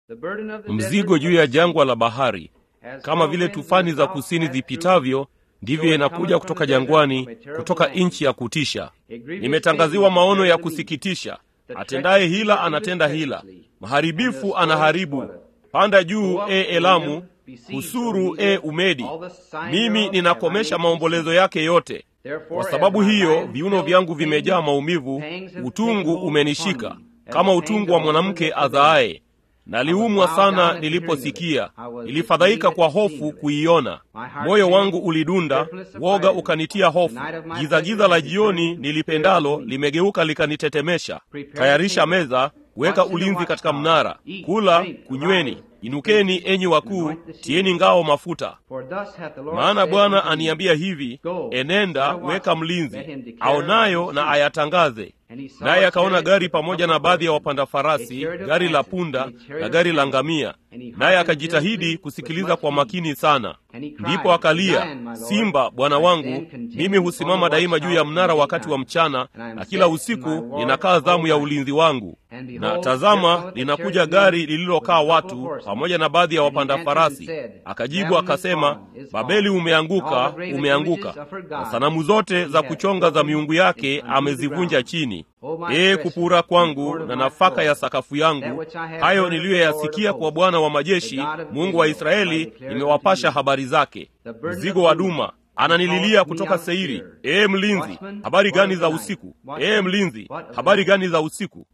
mzigo juu ya jangwa la bahari. Kama vile tufani za kusini zipitavyo, ndivyo inakuja kutoka jangwani, kutoka nchi ya kutisha. Nimetangaziwa maono ya kusikitisha. Atendaye hila anatenda hila, mharibifu anaharibu. Panda juu, e Elamu, husuru, e Umedi. Mimi ninakomesha maombolezo yake yote. Kwa sababu hiyo viuno vyangu vimejaa maumivu, utungu umenishika kama utungu wa mwanamke azaaye. Naliumwa sana niliposikia, nilifadhaika kwa hofu kuiona. Moyo wangu ulidunda, woga ukanitia hofu. Gizagiza la jioni nilipendalo limegeuka likanitetemesha. Tayarisha meza, weka ulinzi katika mnara, kula kunyweni. Inukeni enyi wakuu, tieni ngao mafuta. Maana Bwana aniambia hivi, enenda, weka mlinzi, aonayo na ayatangaze. Naye akaona gari pamoja na baadhi ya wapanda farasi, gari la punda na gari la ngamia, naye akajitahidi kusikiliza kwa makini sana. Ndipo akalia, Simba, bwana wangu, mimi husimama daima juu ya mnara wakati wa mchana, na kila usiku ninakaa zamu ya ulinzi wangu. Na tazama, linakuja gari lililokaa watu pamoja na baadhi ya wapanda farasi. Akajibu akasema, Babeli umeanguka, umeanguka, na sanamu zote za kuchonga za miungu yake amezivunja chini. Ee kupura kwangu na nafaka ya sakafu yangu, hayo niliyoyasikia kwa Bwana wa majeshi, Mungu wa Israeli, nimewapasha habari zake. Mzigo wa duma ananililia kutoka Seiri. Ee mlinzi, habari gani za usiku? Ee mlinzi, habari gani za usiku?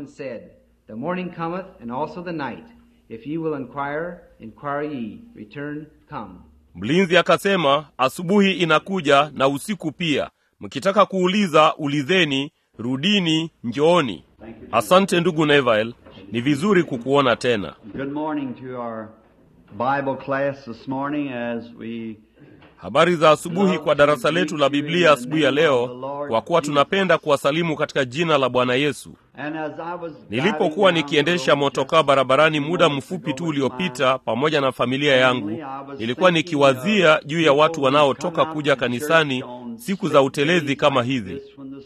Mlinzi akasema, asubuhi inakuja na usiku pia, mkitaka kuuliza ulizeni, rudini, njooni. Asante ndugu Neville, ni vizuri kukuona tena. Good morning to our Bible class this morning as we Habari za asubuhi kwa darasa letu la Biblia asubuhi ya leo, kwa kuwa tunapenda kuwasalimu katika jina la Bwana Yesu. and as I was Nilipokuwa driving nikiendesha down the road motokaa barabarani muda mfupi tu uliopita pamoja na familia yangu, nilikuwa nikiwazia juu ya watu wanaotoka kuja kanisani siku za utelezi kama hizi,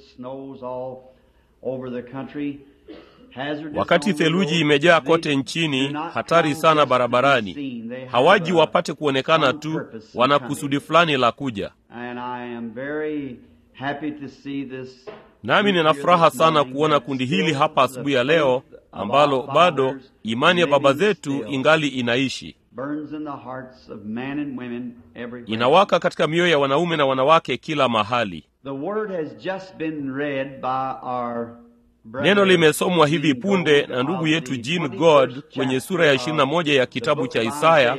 wakati theluji imejaa kote nchini, hatari sana barabarani. Hawaji wapate kuonekana tu, wana kusudi fulani la kuja. Nami nina furaha sana kuona kundi hili hapa asubuhi ya leo ambalo bado imani ya baba zetu ingali inaishi, inawaka katika mioyo ya wanaume na wanawake kila mahali. Neno limesomwa hivi punde na ndugu yetu Jean God kwenye sura ya 21 ya kitabu cha Isaya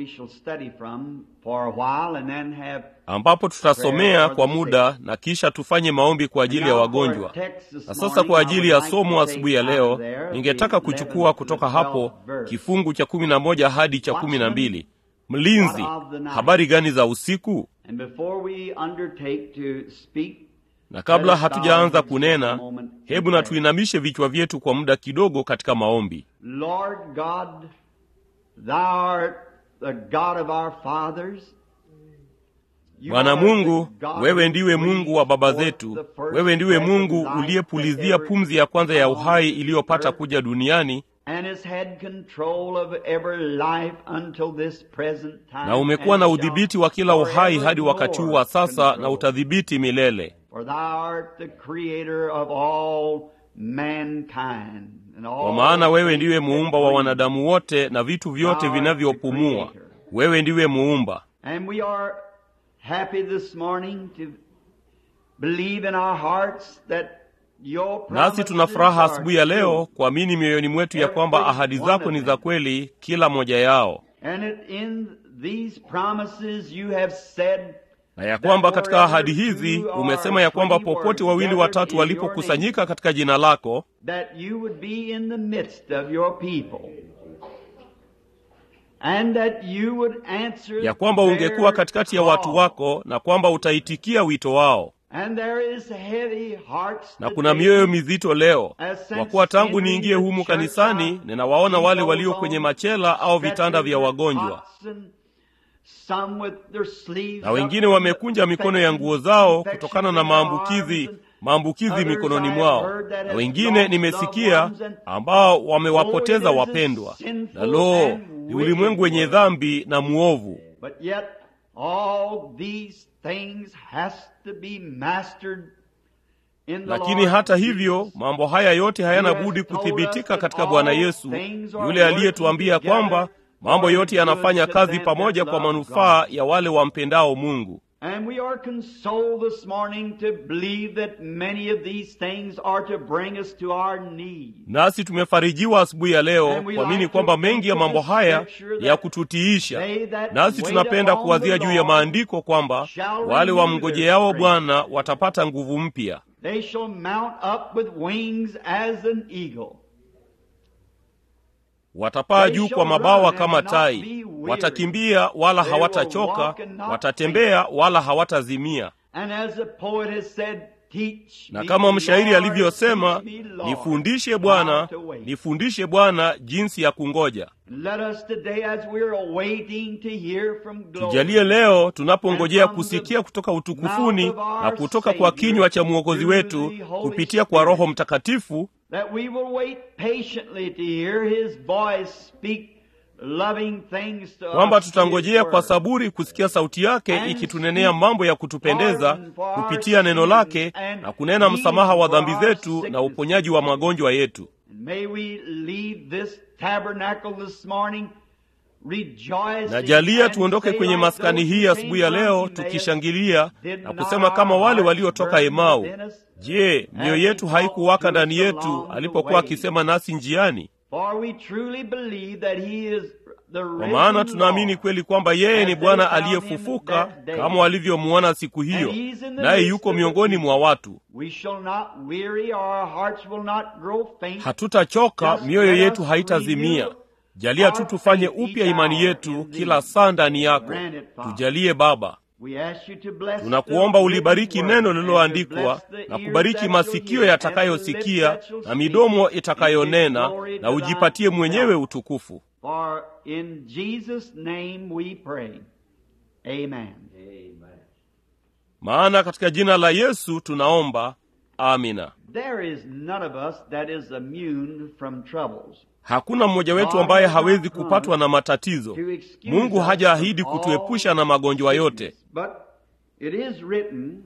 ambapo tutasomea kwa muda na kisha tufanye maombi kwa ajili ya wagonjwa. Na sasa kwa ajili ya somo asubuhi ya leo, ningetaka kuchukua kutoka hapo kifungu cha kumi na moja hadi cha kumi na mbili. Mlinzi, habari gani za usiku? Na kabla hatujaanza kunena, hebu na tuinamishe vichwa vyetu kwa muda kidogo katika maombi. Lord God, thou art the God of our fathers. You Bwana are Mungu, the God wewe who ndiwe Mungu wa baba breathed zetu. forth the first Wewe ndiwe breath of Mungu life uliyepulizia that ever pumzi ya kwanza ya come uhai on this iliyopata earth, kuja duniani, and has had control of every life until this present time, na umekuwa na and udhibiti shall wa kila uhai hadi wakati huu wa forevermore sasa, na control. utadhibiti milele. For thou art the creator of all mankind. and all Kwa maana wewe ndiwe things that muumba wa breathe. wanadamu wote na vitu vyote Thou art the vinavyopumua. creator. Wewe ndiwe muumba. And we are happy this morning to believe in our hearts that your Nasi promises tuna furaha are asubuhi ya leo true. kuamini mioyoni mwetu ya kwamba ahadi zako ni za kweli, kila moja yao, And it, in these promises you have said na ya kwamba katika ahadi hizi umesema ya kwamba popote wawili watatu walipokusanyika katika jina lako, that you would be in the midst of your people. And that you would answer ya kwamba ungekuwa their katikati ya watu call. wako na kwamba utaitikia wito wao. And there is heavy hearts Na today kuna mioyo mizito leo, kwa kuwa tangu niingie humu kanisani ninawaona wale walio kwenye machela au vitanda vya wagonjwa, na wengine wamekunja mikono ya nguo zao kutokana na maambukizi maambukizi mikononi mwao, na wengine nimesikia ambao wamewapoteza wapendwa. Na lo, ni ulimwengu wenye dhambi na mwovu. But yet all these things has to be mastered in the Lakini Lord hata Jesus. hivyo mambo haya yote hayana budi kuthibitika katika Bwana Yesu, yule aliyetuambia kwamba mambo yote yanafanya kazi pamoja kwa manufaa ya wale wampendao Mungu. And we are consoled this morning to believe that many of these things are to bring us to our knees. Nasi tumefarijiwa asubuhi ya leo kuamini kwamba mengi ya mambo haya ni ya kututiisha. Nasi tunapenda kuwazia juu ya maandiko kwamba wale wamngojeao Bwana watapata nguvu mpya, They shall mount up with wings as an eagle. watapaa juu kwa mabawa kama tai, watakimbia wala hawatachoka, watatembea wala hawatazimia. And as the poet has said, teach Na me, kama mshairi Lord, alivyosema, teach me, Lord, nifundishe how Bwana, to wait." nifundishe Bwana jinsi ya kungoja. Let us today, as we're awaiting to hear from glory, Tujalie leo tunapongojea kusikia kutoka utukufuni na kutoka kwa kinywa cha Mwokozi wetu kupitia kwa Roho Mtakatifu, that we will wait patiently to hear His voice speak loving things to kwamba us. tutangojea His kwa word. saburi kusikia sauti yake ikitunenea mambo ya kutupendeza kupitia neno lake na kunena msamaha wa dhambi zetu na uponyaji wa magonjwa yetu. And May we leave this tabernacle this morning rejoicing Na jalia and tuondoke say kwenye like maskani those hii who asubuhi ya came leo from Emmaus, tukishangilia did na not kusema kama our wale hearts waliotoka burn Emau, within us? je, mioyo yetu haikuwaka ndani yetu alipokuwa akisema nasi njiani? For we truly believe that he is the Kwa maana risen tunaamini Lord. kweli kwamba yeye ni Bwana aliyefufuka kama walivyomuona siku hiyo, naye yuko miongoni mwa watu. We shall not weary, our hearts will not grow faint. Hatutachoka, mioyo yetu haitazimia. Jalia tu tufanye upya imani yetu kila saa ndani yako. Tujalie Baba. We ask you to bless Tunakuomba the ulibariki written neno word lililoandikwa and to bless the na ears kubariki that shall masikio hear yatakayosikia and the lips that na shall midomo speak. itakayonena Give glory na to ujipatie thyself. mwenyewe utukufu. For in Jesus' name we pray. Amen. Maana katika jina la Yesu tunaomba, amina. There is none of us that is immune from troubles. Hakuna mmoja wetu ambaye hawezi kupatwa na matatizo. To excuse Mungu us hajaahidi from all kutuepusha na magonjwa yote, sickness. But it is written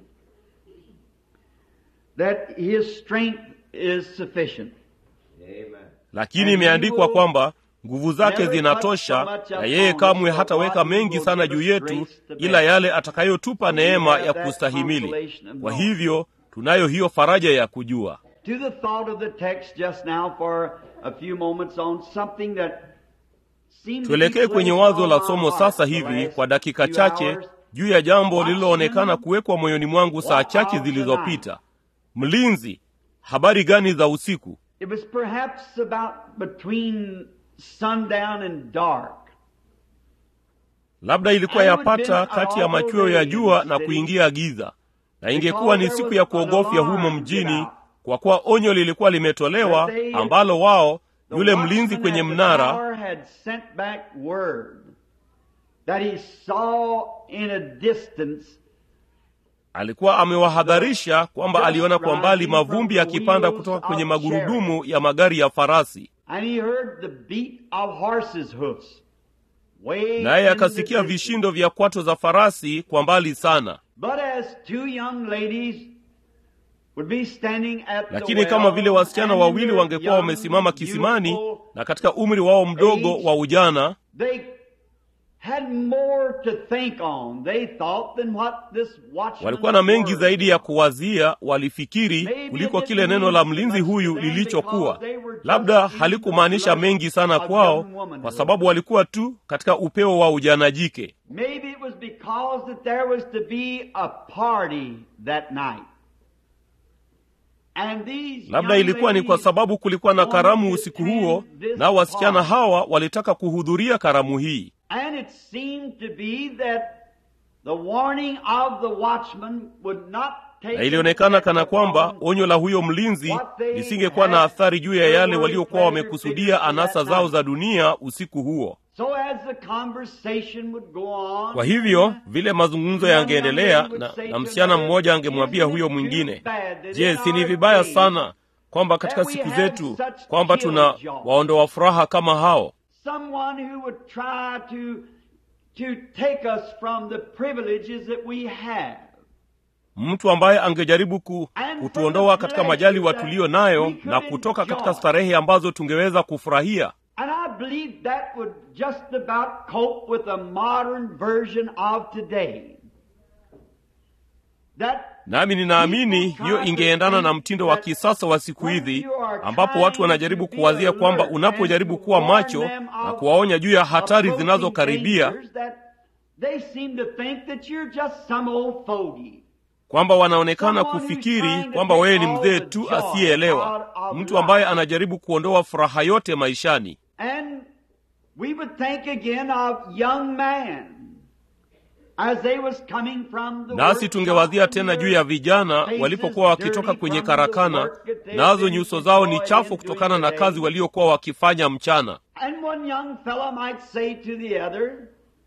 that his strength is sufficient. lakini imeandikwa kwamba nguvu zake zinatosha, na yeye kamwe hataweka mengi sana juu yetu, ila yale atakayotupa neema ya kustahimili. Kwa hivyo tunayo hiyo faraja ya kujua. To the thought of the text just now for a few moments on something that seemed to be Tuelekee kwenye placed wazo on la our somo hearts sasa the hivi last kwa dakika few chache hours. juu ya jambo lililoonekana kuwekwa moyoni mwangu saa chache zilizopita. Mlinzi, habari gani za usiku? It was perhaps about between sundown and dark. Labda ilikuwa yapata kati ya machweo ya jua na kuingia giza, na ingekuwa ni siku ya kuogofya humo mjini, kwa kuwa onyo lilikuwa limetolewa ambalo wao yule The mlinzi watchman kwenye at the mnara tower had sent back word that he saw in a distance alikuwa amewahadharisha kwamba aliona kwa mbali mavumbi yakipanda kutoka kwenye magurudumu ya magari ya farasi, and he heard the beat of horses' hoofs. way naye in the akasikia distance. vishindo vya kwato za farasi kwa mbali sana. But as two young ladies would be standing at the Lakini well, kama vile wasichana and wawili their wangekuwa young, wamesimama kisimani, beautiful na katika umri wao mdogo wa ujana They had more to think on, they thought, than what this watchman walikuwa na mengi word. zaidi ya kuwazia, walifikiri kuliko kile neno la mlinzi huyu lilichokuwa. Labda halikumaanisha mengi sana kwao, kwa sababu walikuwa tu katika upeo wa ujana jike. Maybe it was because that there was to be a party that night. And these Labda young ilikuwa ni kwa ladies sababu kulikuwa na karamu wanted usiku to huo, attend this nao wasichana party. hawa walitaka kuhudhuria karamu hii. And it seemed to be that the warning of the watchman would not take na ilionekana kana effect kwamba upon onyo la huyo mlinzi lisingekuwa na athari juu ya yale waliokuwa wamekusudia anasa zao za dunia usiku huo. So as the conversation would go on, kwa hivyo vile mazungumzo yangeendelea na, na msichana mmoja angemwambia huyo mwingine je si ni vibaya sana kwamba katika siku zetu kwamba tuna waondoa furaha kama hao someone who would try to to take us from the privileges that we have. mtu ambaye angejaribu ku, kutuondoa katika majaliwa tuliyo nayo na kutoka katika starehe ambazo tungeweza kufurahia And I believe that would just about cope with the modern version of today. That nami ninaamini hiyo ingeendana na mtindo wa kisasa wa siku hizi ambapo watu wanajaribu kuwazia kwamba unapojaribu kuwa macho na kuwaonya juu ya hatari zinazokaribia they seem to think that you're just some old fogey. kwamba wanaonekana kufikiri kwamba wewe ni mzee tu asiyeelewa mtu ambaye anajaribu kuondoa furaha yote maishani And we would think again of young men as they was coming from the nasi workshop tungewazia and tena their juu ya vijana faces walipokuwa wakitoka dirty kwenye from the karakana work that they nazo had nyuso been zao ni employed chafu in kutokana doing na the kazi day. waliokuwa wakifanya mchana And one young fellow might say to the other,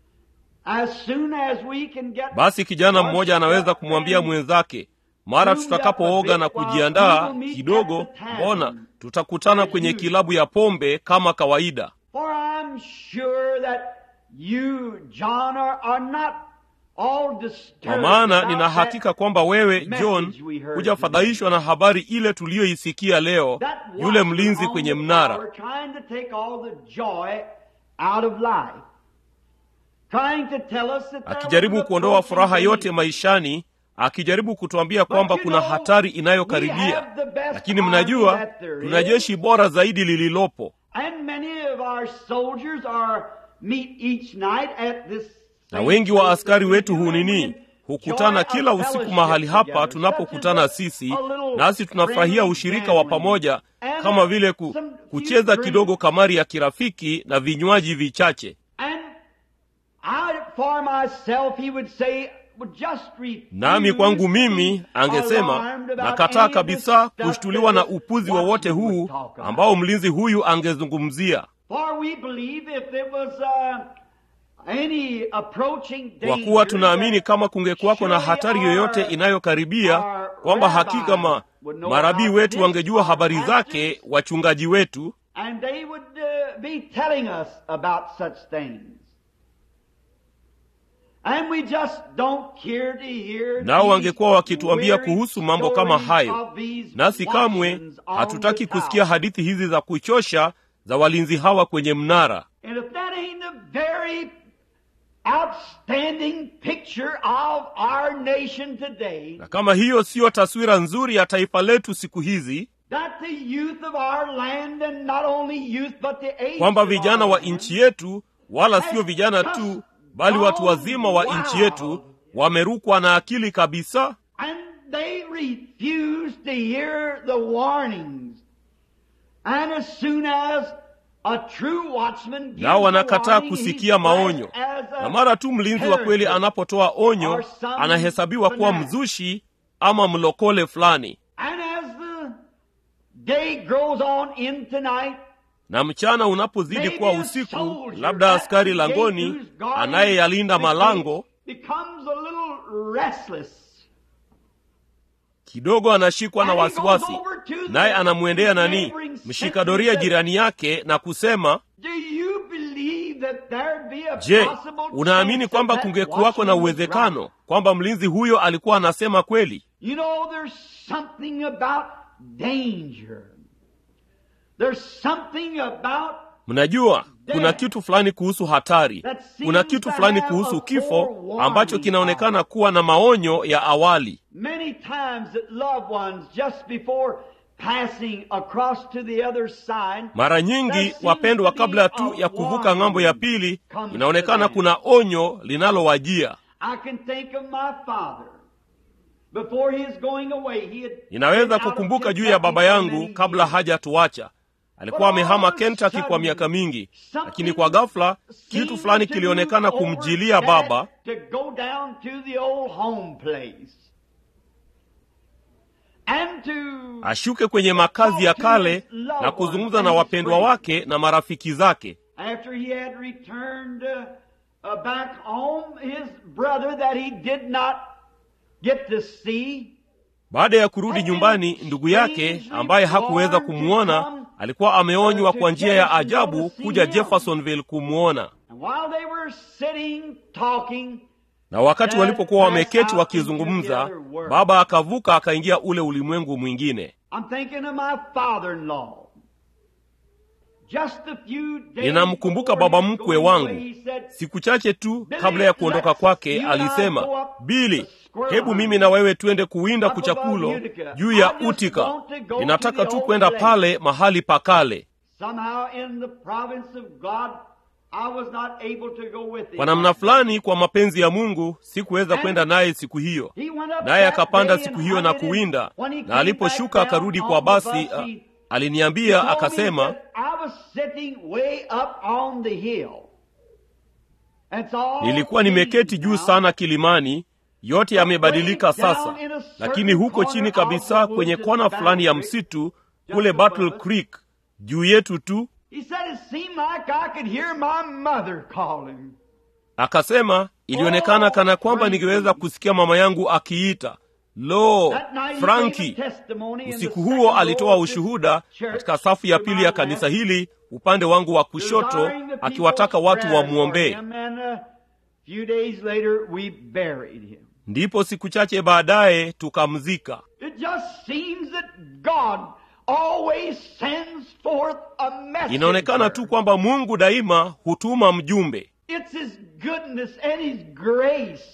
as soon as we can get basi kijana mmoja washed anaweza up kumwambia and mwenzake mara tutakapooga na kujiandaa kidogo mbona tutakutana kwenye kilabu ya pombe kama kawaida For I'm sure that you, John, are, are not all kwa disturbed maana about nina that hakika kwamba wewe john message we heard hujafadhaishwa na habari ile tuliyoisikia leo That yule watchman mlinzi on kwenye the mnara tower trying to take all the joy out of life. Trying to tell us that there akijaribu was an kuondoa approaching furaha yote danger. maishani akijaribu kutuambia kwamba you kuna know, hatari we inayokaribia have the best lakini army mnajua that there tuna is. jeshi bora zaidi lililopo And many of our soldiers are meet each night at this na same wengi wa place askari that we wetu do, and hunini we hukutana enjoy kila a usiku fellowship mahali hapa together, tunapokutana such as a- sisi a little nasi tunafurahia friendly ushirika wa gambling. pamoja And kama vile ku, some few kucheza drinks. kidogo kamari ya kirafiki na vinywaji vichache And I, for myself, he would say, would just refuse nami kwangu to mimi be angesema alarmed about nakataa any of this kabisa stuff kushtuliwa na that this upuzi wowote watchman huu would talk about. ambao mlinzi huyu angezungumzia For we believe if there was uh, any approaching kwa danger kuwa tunaamini that kama kungekuwako na surely hatari our- yoyote inayokaribia our kwamba rabbi hakika ma, would know marabii about wetu this, wangejua our habari pastors, zake wachungaji wetu and they would uh, be telling us about such things. And we just don't care to hear nao these wangekuwa wakituambia weary kuhusu mambo kama stories hayo of these nasi kamwe watchmen's on hatutaki the tower. kusikia hadithi hizi za kuchosha za walinzi hawa kwenye mnara And if that ain't the very outstanding picture of our nation today, na kama hiyo siyo taswira nzuri ya taifa letu siku hizi that the youth of our land, and not only youth, but the age kwamba of vijana our wa land, nchi yetu wala sio vijana tu bali watu wazima wa nchi yetu wamerukwa na akili kabisa and they refuse to hear the warnings. And as soon as a true watchman gives nao a wanakataa warning, kusikia he's maonyo classed as a na mara tu mlinzi wa kweli heretic. anapotoa onyo anahesabiwa kuwa mzushi ama mlokole fulani And as the day grows on in tonight, na mchana unapozidi maybe kuwa a usiku soldier labda at askari the gate langoni who's guarding anayeyalinda the malango gate becomes a little restless. kidogo anashikwa na And he goes wasiwasi over to the naye anamwendea nani neighboring mshika doria sentry jirani yake na kusema Do you believe that there'd be a je possible unaamini chance kwamba that that kungekuwako na watchman was uwezekano right? kwamba mlinzi huyo alikuwa anasema kweli You know, there's something about danger. There's something about mnajua kuna Death. kitu fulani kuhusu hatari That seems kuna kitu to fulani have kuhusu a kifo forewarning ambacho kinaonekana kuwa na maonyo ya awali many times that loved ones just before passing across to the other side. mara there nyingi seems wapendwa to be kabla a tu ya kuvuka ng'ambo ya pili comes to inaonekana them. kuna onyo linalowajia I can think of my father. Before his going away, he had ninaweza been out of kukumbuka juu ya Kentucky baba for yangu many kabla years. hajatuacha alikuwa amehama kentucky kwa miaka mingi lakini kwa ghafla kitu fulani kilionekana kumjilia baba to go down to the old home place and to ashuke kwenye makazi ya kale na kuzungumza na wapendwa wake na marafiki zake after he had returned uh, uh, back home, his brother that he did not get to see, baada ya kurudi nyumbani ndugu yake ambaye hakuweza kumwona alikuwa ameonywa kwa njia ya ajabu kuja jeffersonville kumwona and while they were sitting talking, na wakati walipokuwa wameketi wakizungumza baba akavuka akaingia ule ulimwengu mwingine I'm thinking of my father-in-law. Just a few days ninamkumbuka before baba his mkwe going wangu away, he said, siku chache tu kabla ya kuondoka kwake alisema bili hebu mimi na wewe twende kuwinda kuchakulo juu ya utika ninataka tu kwenda pale mahali pa kale Somehow in the province of God, I was not able to go with him. kwa namna fulani kwa mapenzi ya mungu sikuweza kwenda naye siku hiyo He went up naye that akapanda day siku and hiyo na hunted, kuwinda and when he na came aliposhuka back down akarudi on kwa the basi bus, a- he aliniambia told me akasema that I was sitting way up on the hill. It's all nilikuwa nimeketi changed juu now. sana kilimani yote yamebadilika sasa lakini huko chini kabisa kwenye kona fulani ya msitu kule battle creek juu yetu tu He said it seemed like I could hear my mother calling. akasema ilionekana kana kwamba ningeweza kusikia mama yangu akiita lo That night he franki gave a testimony in the usiku second huo row alitoa of this ushuhuda church katika safu ya to pili my ya kanisa left, hili upande wangu wa kushoto desiring the people's akiwataka watu prayer for wamwombee him, and a few days later we buried him. ndipo siku chache baadaye tukamzika It just seems that God always sends forth a message. inaonekana tu kwamba mungu daima hutuma mjumbe It's His goodness and His grace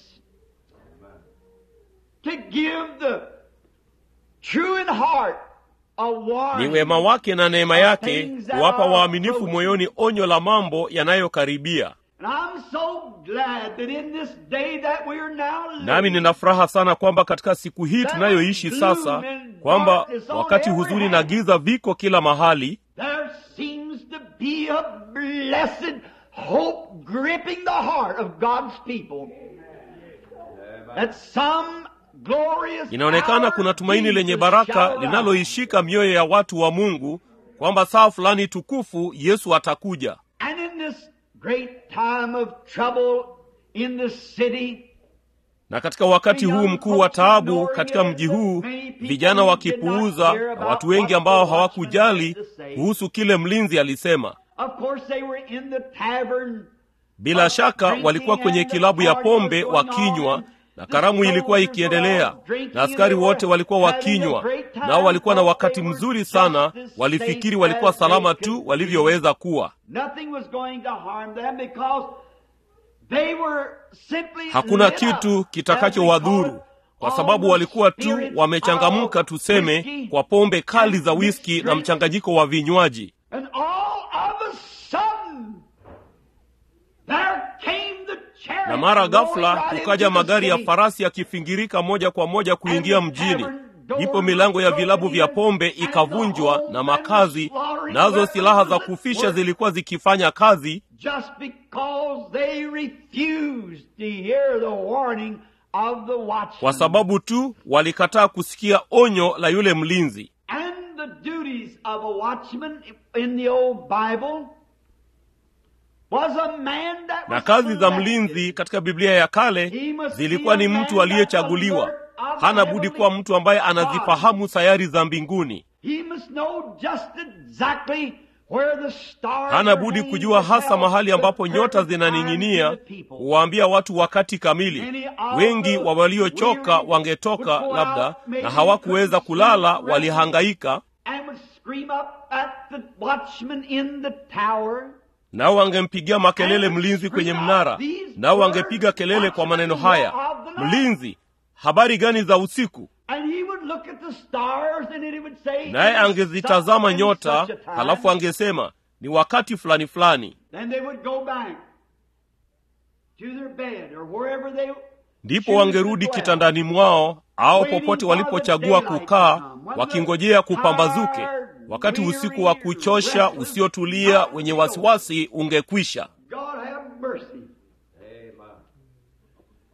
to give the true in heart a ni warning. wema wake na neema yake kuwapa waaminifu moyoni onyo la mambo yanayokaribia And I'm so glad that in this day that we are now living, nami nina furaha sana kwamba katika siku hii tunayoishi sasa kwamba wakati huzuni na giza viko kila mahali there seems to be a blessed hope gripping the heart of God's people. That some glorious inaonekana hour kuna tumaini Jesus lenye baraka shall arise. linaloishika mioyo ya watu wa mungu kwamba saa fulani tukufu yesu atakuja And in this great time of trouble in the city, na katika wakati huu mkuu wa taabu katika mji huu vijana wakipuuza na watu wengi ambao hawakujali kuhusu kile mlinzi alisema of course they were in the tavern bila shaka walikuwa kwenye kilabu ya pombe wakinywa na karamu ilikuwa ikiendelea na askari wote walikuwa wakinywa nao walikuwa na wakati mzuri sana walifikiri walikuwa salama tu walivyoweza kuwa Nothing was going to harm them because they were simply hakuna lit up, kitu kitakachowadhuru kwa sababu walikuwa tu wamechangamka tuseme kwa pombe kali za wiski na mchanganyiko wa vinywaji And all of a sudden, there came the chariot na mara rolling ghafla right kukaja into the magari ya city. farasi yakifingirika moja kwa moja kuingia mjini ndipo milango ya vilabu vya pombe ikavunjwa na makazi nazo silaha za kufisha zilikuwa zikifanya kazi just because they refused to hear the warning of the watchman. kwa sababu tu walikataa kusikia onyo la yule mlinzi And the duties of a watchman in the old Bible was a man that na was kazi za selected. mlinzi katika biblia ya kale zilikuwa ni mtu aliyechaguliwa hana budi kuwa mtu ambaye anazifahamu sayari za mbinguni He must know just exactly where the stars hana are budi hanging kujua to hasa tell mahali the ambapo nyota perfect time zinaning'inia to the people. huwaambia watu wakati kamili wengi wa waliochoka wangetoka labda na hawakuweza kulala walihangaika And would scream up at the watchman in the tower. nao wangempigia makelele mlinzi kwenye mnara nao wangepiga kelele kwa maneno haya mlinzi habari gani za usiku And he would look at the stars and he would say, naye "It is angezitazama such and nyota such a time." halafu angesema ni wakati fulani fulani Then they would go back to their bed or wherever they ndipo choose wangerudi to dwell. kitandani mwao au popote walipochagua kukaa wakingojea kupambazuke wakati usiku wa kuchosha usiotulia wenye wasiwasi ungekwisha God have mercy.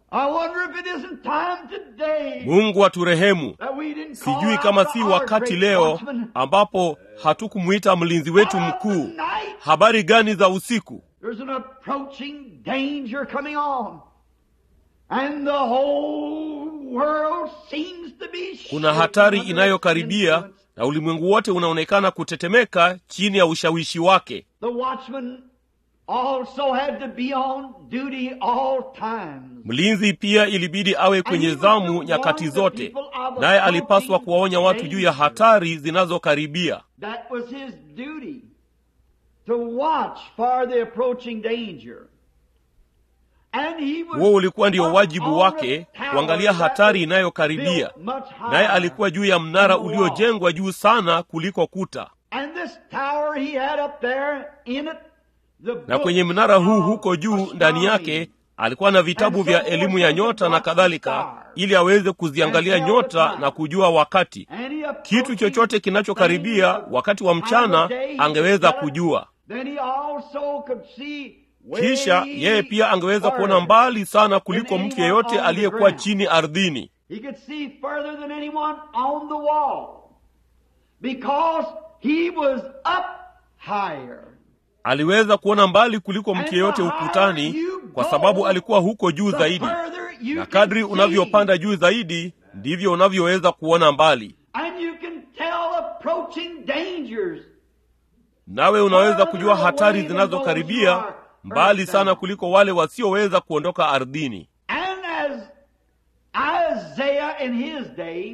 I wonder if it isn't time today mungu aturehemu that we didn't call sijui out kama to si our wakati great leo watchman. ambapo hatukumwita mlinzi wetu How of the mkuu night habari gani za usiku There's an approaching danger coming on. And the whole world seems to be kuna shaken hatari under its inayokaribia influence. na ulimwengu wote unaonekana kutetemeka chini ya ushawishi wake The watchman also had to be on duty all times. mlinzi pia ilibidi awe kwenye zamu nyakati zote naye alipaswa kuwaonya watu juu ya hatari zinazokaribia That was his duty. To watch for the approaching danger. And he was huo ulikuwa ndio up wajibu on wake the tower kuangalia that hatari was inayokaribia built much higher naye alikuwa juu ya mnara than the wall. uliojengwa juu sana kuliko kuta And this tower he had up there in it, the na kwenye books mnara huu of huko juu ndani astronomy. yake alikuwa na vitabu vya elimu ya nyota na kadhalika ili aweze kuziangalia nyota na kujua wakati And he approached kitu chochote kinachokaribia things wakati wa out of mchana the day he angeweza could kujua Then he also could see way kisha yeye pia angeweza kuona further. mbali sana kuliko mtu yeyote aliyekuwa chini ardhini He could see further than anyone on the wall. Because he was up higher. aliweza kuona mbali kuliko mtu yeyote ukutani kwa sababu alikuwa huko juu The zaidi further you na can kadri see. unavyopanda juu zaidi ndivyo unavyoweza kuona mbali And you can tell approaching dangers. nawe unaweza kujua hatari zinazokaribia mbali sana kuliko wale wasioweza kuondoka ardhini And as Isaiah in his day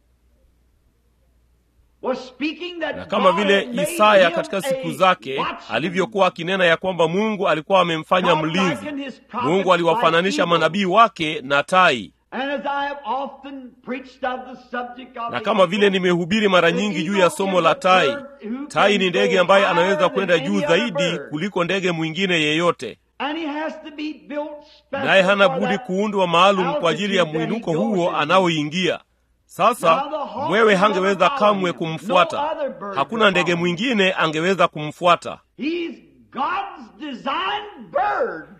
was speaking that na kama God vile had made isaya him katika a siku zake watchman. alivyokuwa akinena ya kwamba mungu alikuwa amemfanya God mlinzi likened his prophets mungu aliwafananisha like manabii wake na tai And as I have often preached of the subject of na the kama vile eagle, nimehubiri mara nyingi juu ya somo la tai tai ni ndege ambaye anaweza kwenda juu zaidi kuliko ndege mwingine yeyote and he has to be built special naye hana for budi that kuundwa maalum kwa ajili ya altitude that he mwinuko goes huo in. anaoingia sasa mwewe hangeweza kamwe kumfuata hakuna ndege mwingine angeweza kumfuata He's God's designed bird.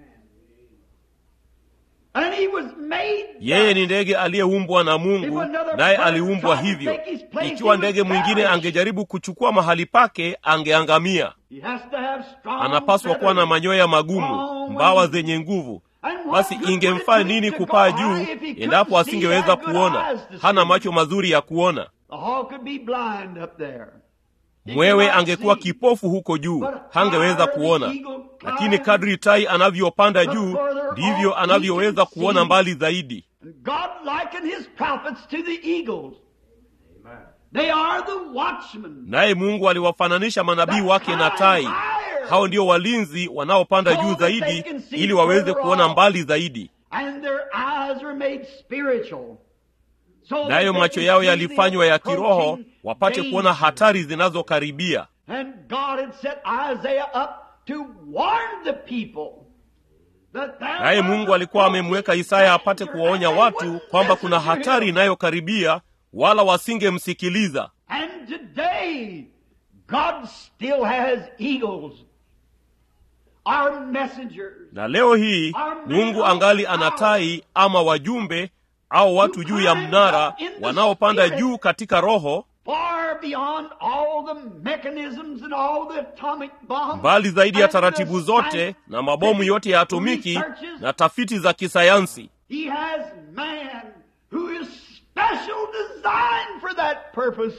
And he was made yeye thus. ni ndege aliyeumbwa na mungu naye aliumbwa hivyo ikiwa ndege mwingine angejaribu kuchukua mahali pake angeangamia He has to have strong anapaswa kuwa na feathers. manyoya magumu mbawa zenye nguvu basi ingemfaa nini kupaa juu endapo asingeweza kuona hana macho mazuri ya kuona The hawk could be blind up there. He mwewe cannot angekuwa see. kipofu huko juu hangeweza kuona lakini kadri tai anavyopanda juu ndivyo anavyoweza kuona mbali zaidi And God likened his prophets to the eagles. They are the watchmen. naye mungu aliwafananisha manabii wake na tai hao ndio walinzi wanaopanda juu zaidi ili waweze kuona mbali zaidi And their eyes were made spiritual. So that nayo they macho could yao see the yalifanywa ya kiroho approaching wapate danger. kuona hatari zinazokaribia And God had set Isaiah up to warn the people. that there naye was mungu alikuwa amemweka isaya apate danger kuwaonya and they watu wouldn't kwamba listen kuna to hatari him. inayokaribia wala wasingemsikiliza And today, God still has eagles, our messengers, na leo hii mungu angali ana tai ama wajumbe au watu juu ya mnara wanaopanda juu katika roho far beyond all the mechanisms and all the atomic bombs. mbali zaidi ya and the taratibu zote na mabomu yote ya atomiki researches. na tafiti za kisayansi He has man who is special designed for that purpose.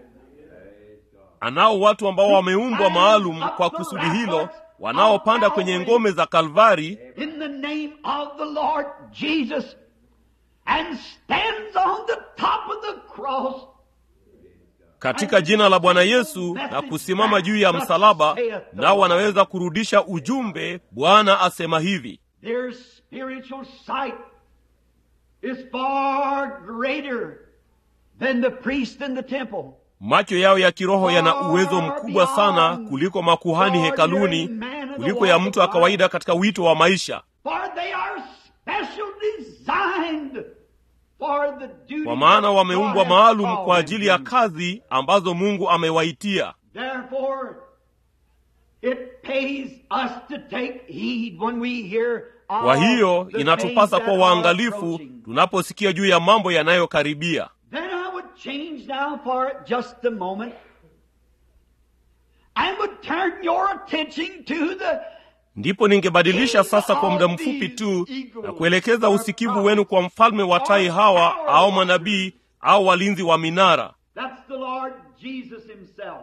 anao watu ambao wameumbwa maalum kwa kusudi hilo wanaopanda kwenye ngome za kalvari in the name of the Lord Jesus and stands on the top of the cross. katika jina la bwana yesu na kusimama juu ya msalaba nao wanaweza kurudisha ujumbe bwana asema hivi Their spiritual sight is far greater than the priest in the temple. macho yao ya kiroho yana uwezo mkubwa sana kuliko makuhani hekaluni kuliko ya mtu wa kawaida katika wito wa maisha For they are special designed for the duty kwa maana that wameumbwa God has maalum called kwa ajili ya them to. kazi ambazo mungu amewaitia Therefore, It pays us to take heed when we hear of kwa hiyo the inatupasa things kuwa that are waangalifu approaching. tunaposikia juu ya mambo yanayokaribia Then I would change now for just a moment and would turn your attention to the ndipo ningebadilisha sasa kwa muda mfupi tu na kuelekeza usikivu wenu kwa mfalme wa tai hawa au manabii au walinzi wa minara That's the Lord Jesus Himself.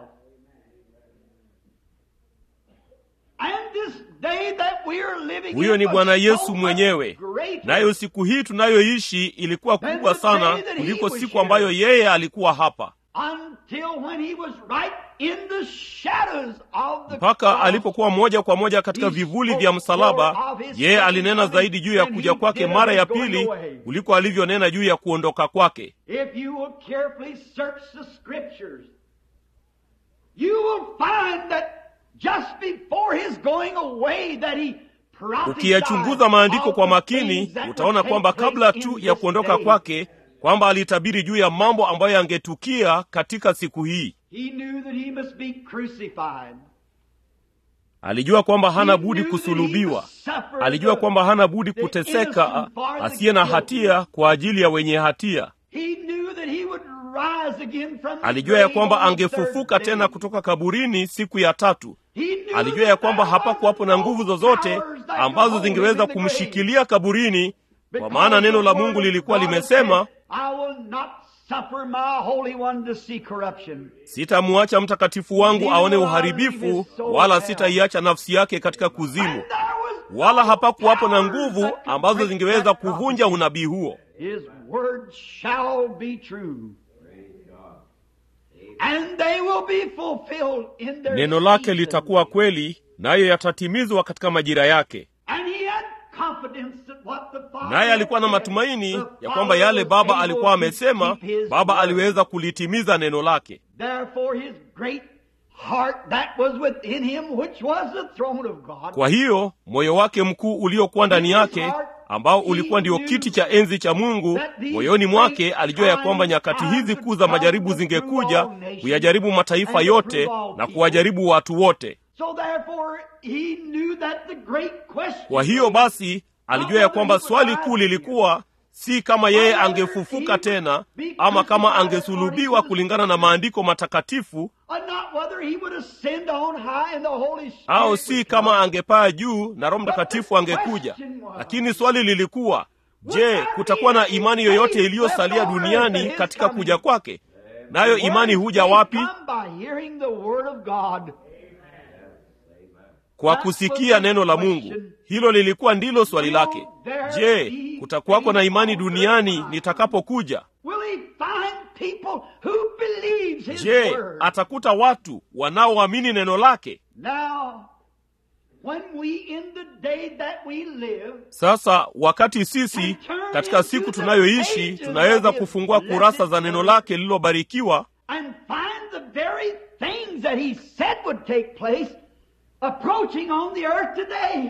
And this day that we are living huyo in ni was bwana so yesu much mwenyewe greater nayo siku hii tunayoishi ilikuwa kubwa sana kuliko siku ambayo yeye alikuwa hapa until when He was right in the shadows of the mpaka cross. alipokuwa moja kwa moja katika vivuli vya msalaba yeye alinena zaidi juu ya kuja kwake mara ya pili kuliko alivyonena juu ya kuondoka kwake If you will carefully search the scriptures, you will find that just before his going away that he prophesied ukiyachunguza maandiko of kwa the makini things that utaona would kwamba take place kabla in tu this ya kuondoka day. kwake kwamba alitabiri juu ya mambo ambayo yangetukia katika siku hii He knew that he must be crucified. alijua kwamba hana He budi knew that he kusulubiwa must suffer alijua the- kwamba hana budi the kuteseka innocent for the asiye na guilty. hatia kwa ajili ya wenye hatia He knew that he would rise again from the alijua ya grave kwamba on the third angefufuka day. tena kutoka kaburini siku ya tatu He knew alijua ya that kwamba there hapakuwapo na was nguvu no zozote powers that could ambazo hold zingeweza him in the grave. kumshikilia kaburini kwa Because maana neno the la word mungu of lilikuwa God limesema said, I will not suffer my holy one to see corruption. sitamwacha mtakatifu wangu aone uharibifu wala sitaiacha nafsi yake katika kuzimu And there was wala no hapakuwapo na powers nguvu that could ambazo break zingeweza that kuvunja prophecy. unabii huo His word shall be true. And they will be fulfilled in their neno lake season. litakuwa kweli nayo yatatimizwa katika majira yake And he had confidence that what the Father naye alikuwa na had said, matumaini the ya kwamba Father yale was baba able alikuwa to amesema keep his baba word. aliweza kulitimiza neno lake Therefore his great heart that was within him, which was the throne of God, kwa hiyo moyo wake mkuu uliokuwa ndani yake ambao ulikuwa ndio kiti cha enzi cha mungu moyoni mwake alijua ya kwamba nyakati hizi kuu za majaribu zingekuja kuyajaribu mataifa yote na kuwajaribu watu wote So therefore he knew that the great question kwa hiyo basi alijua ya kwamba swali kuu lilikuwa si kama yeye angefufuka tena ama kama angesulubiwa kulingana na maandiko matakatifu and not whether he would ascend on high and the Holy Spirit au si would kama come. angepaa juu na roho mtakatifu angekuja lakini swali lilikuwa je kutakuwa na imani yoyote iliyosalia duniani katika kuja kwake nayo imani huja wapi Come by hearing the word of God. kwa kusikia neno la mungu hilo lilikuwa ndilo swali lake je kutakuwako na imani duniani nitakapokuja Will he find people who believes his je word? atakuta watu wanaoamini neno lake Now, when we in the day that we live, sasa wakati sisi katika siku tunayoishi tunaweza kufungua kurasa za neno lake lililobarikiwa and find the very things that he said would take place approaching on the earth today.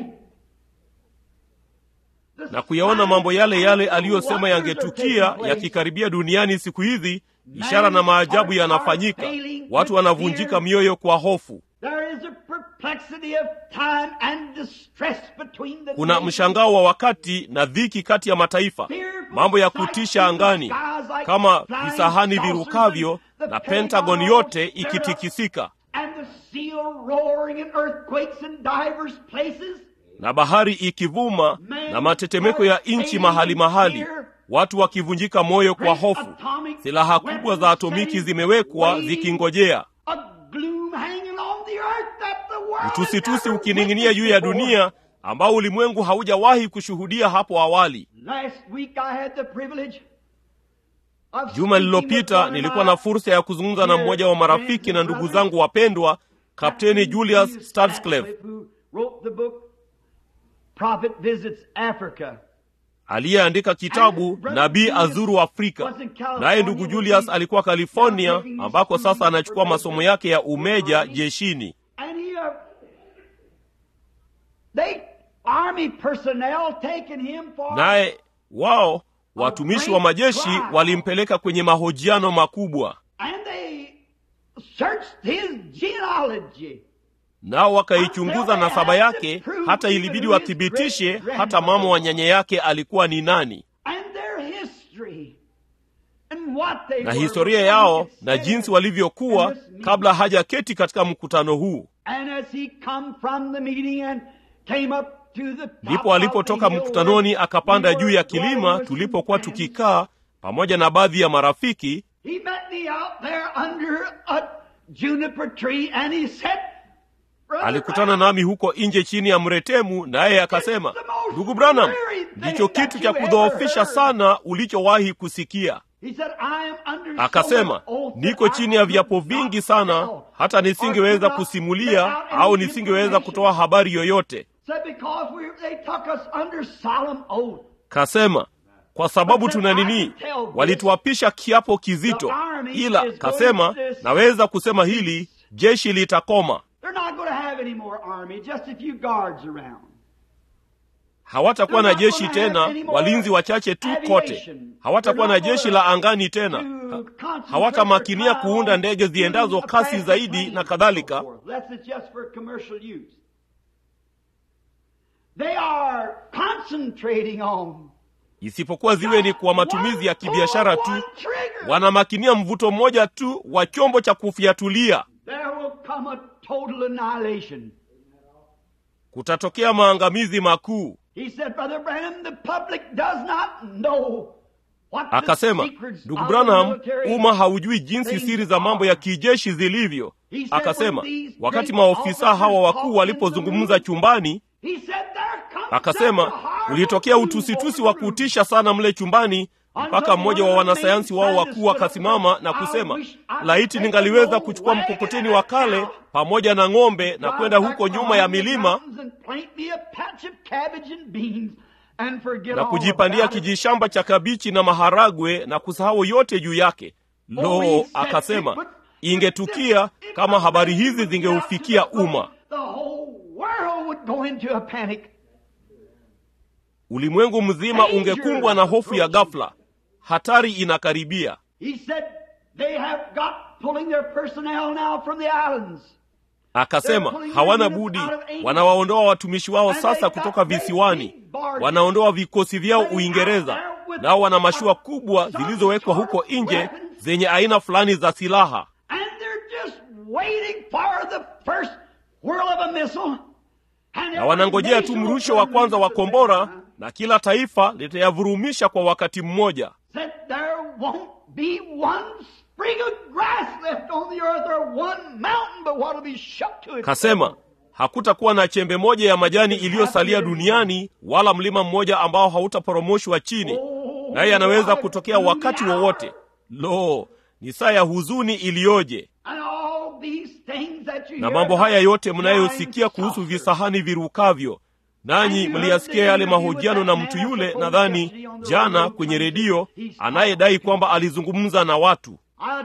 The na kuyaona mambo yale yale aliyosema wonders are yangetukia taking place. yakikaribia duniani siku hizi ishara na maajabu yanafanyika watu wanavunjika mioyo kwa hofu There is a perplexity of time and distress between the kuna nations. mshangao wa wakati na dhiki kati ya mataifa mambo ya kutisha angani kama visahani virukavyo na pentagon yote ikitikisika And the sea roaring and earthquakes in divers places. na bahari ikivuma na matetemeko ya nchi mahali mahali watu wakivunjika moyo kwa hofu silaha kubwa za atomiki zimewekwa zikingojea A gloom hanging on the earth that the world has utusitusi never ukining'inia juu ya witnessed before. dunia ambao ulimwengu haujawahi kushuhudia hapo awali Last week I had the privilege of juma speaking with lililopita one of nilikuwa my na fursa ya kuzungumza na mmoja wa marafiki na ndugu zangu wapendwa kapteni julius starscliffe who wrote the book Prophet Visits Africa. aliyeandika kitabu nabii azuru afrika naye ndugu julius alikuwa california ambako sasa anachukua masomo yake ya umeja jeshini And he, uh, they, army personnel taking him for naye wao watumishi wa majeshi walimpeleka kwenye mahojiano makubwa and they searched his genealogy. nao wakaichunguza nasaba yake, hata ilibidi wathibitishe hata mama wa nyanya yake alikuwa ni nani na historia yao na jinsi walivyokuwa kabla hajaketi katika mkutano huu. Ndipo alipotoka mkutanoni akapanda juu ya kilima tulipokuwa tukikaa pamoja na baadhi ya marafiki. Alikutana nami huko nje chini ya mretemu, naye akasema, ndugu Branham, ndicho kitu cha kudhoofisha sana ulichowahi kusikia. Akasema, niko chini ya viapo vingi sana, hata nisingeweza kusimulia au nisingeweza kutoa habari yoyote. Kasema, kwa sababu tuna nini, walituapisha kiapo kizito, ila kasema, naweza kusema hili, jeshi litakoma. Hawatakuwa na jeshi tena, walinzi wachache tu kote. Hawatakuwa na jeshi la angani tena. Ha, hawatamakinia kuunda ndege ziendazo kasi zaidi na kadhalika. Isipokuwa ziwe ni kwa matumizi ya kibiashara tu, wanamakinia mvuto mmoja tu wa chombo cha kufiatulia. Kutatokea maangamizi makuu. Akasema, ndugu Branham, umma haujui jinsi siri za mambo ya kijeshi zilivyo. Akasema, wakati maofisa hawa wakuu walipozungumza chumbani, akasema ulitokea utusitusi wa kutisha sana mle chumbani, mpaka mmoja wa wanasayansi wao wakuu akasimama na kusema, laiti ningaliweza kuchukua mkokoteni wa kale pamoja na ng'ombe na kwenda huko nyuma ya milima na kujipandia kijishamba cha kabichi na maharagwe na kusahau yote juu yake. Lo, akasema ingetukia kama habari hizi zingeufikia umma, ulimwengu mzima ungekumbwa na hofu ya ghafla. Hatari inakaribia. Akasema hawana budi, wanawaondoa watumishi wao sasa kutoka visiwani, wanaondoa vikosi vyao Uingereza, nao wana mashua kubwa zilizowekwa huko nje zenye aina fulani za silaha, na wanangojea tu mrusho wa kwanza wa kombora, na kila taifa litayavurumisha kwa wakati mmoja. Kasema hakutakuwa na chembe moja ya majani iliyosalia duniani, wala mlima mmoja ambao hautaporomoshwa chini, naye anaweza kutokea wakati wowote. Lo, ni saa ya huzuni iliyoje! Na mambo haya yote mnayosikia kuhusu visahani virukavyo, nanyi mliyasikia yale mahojiano na mtu yule, nadhani jana kwenye redio, anayedai kwamba alizungumza na watu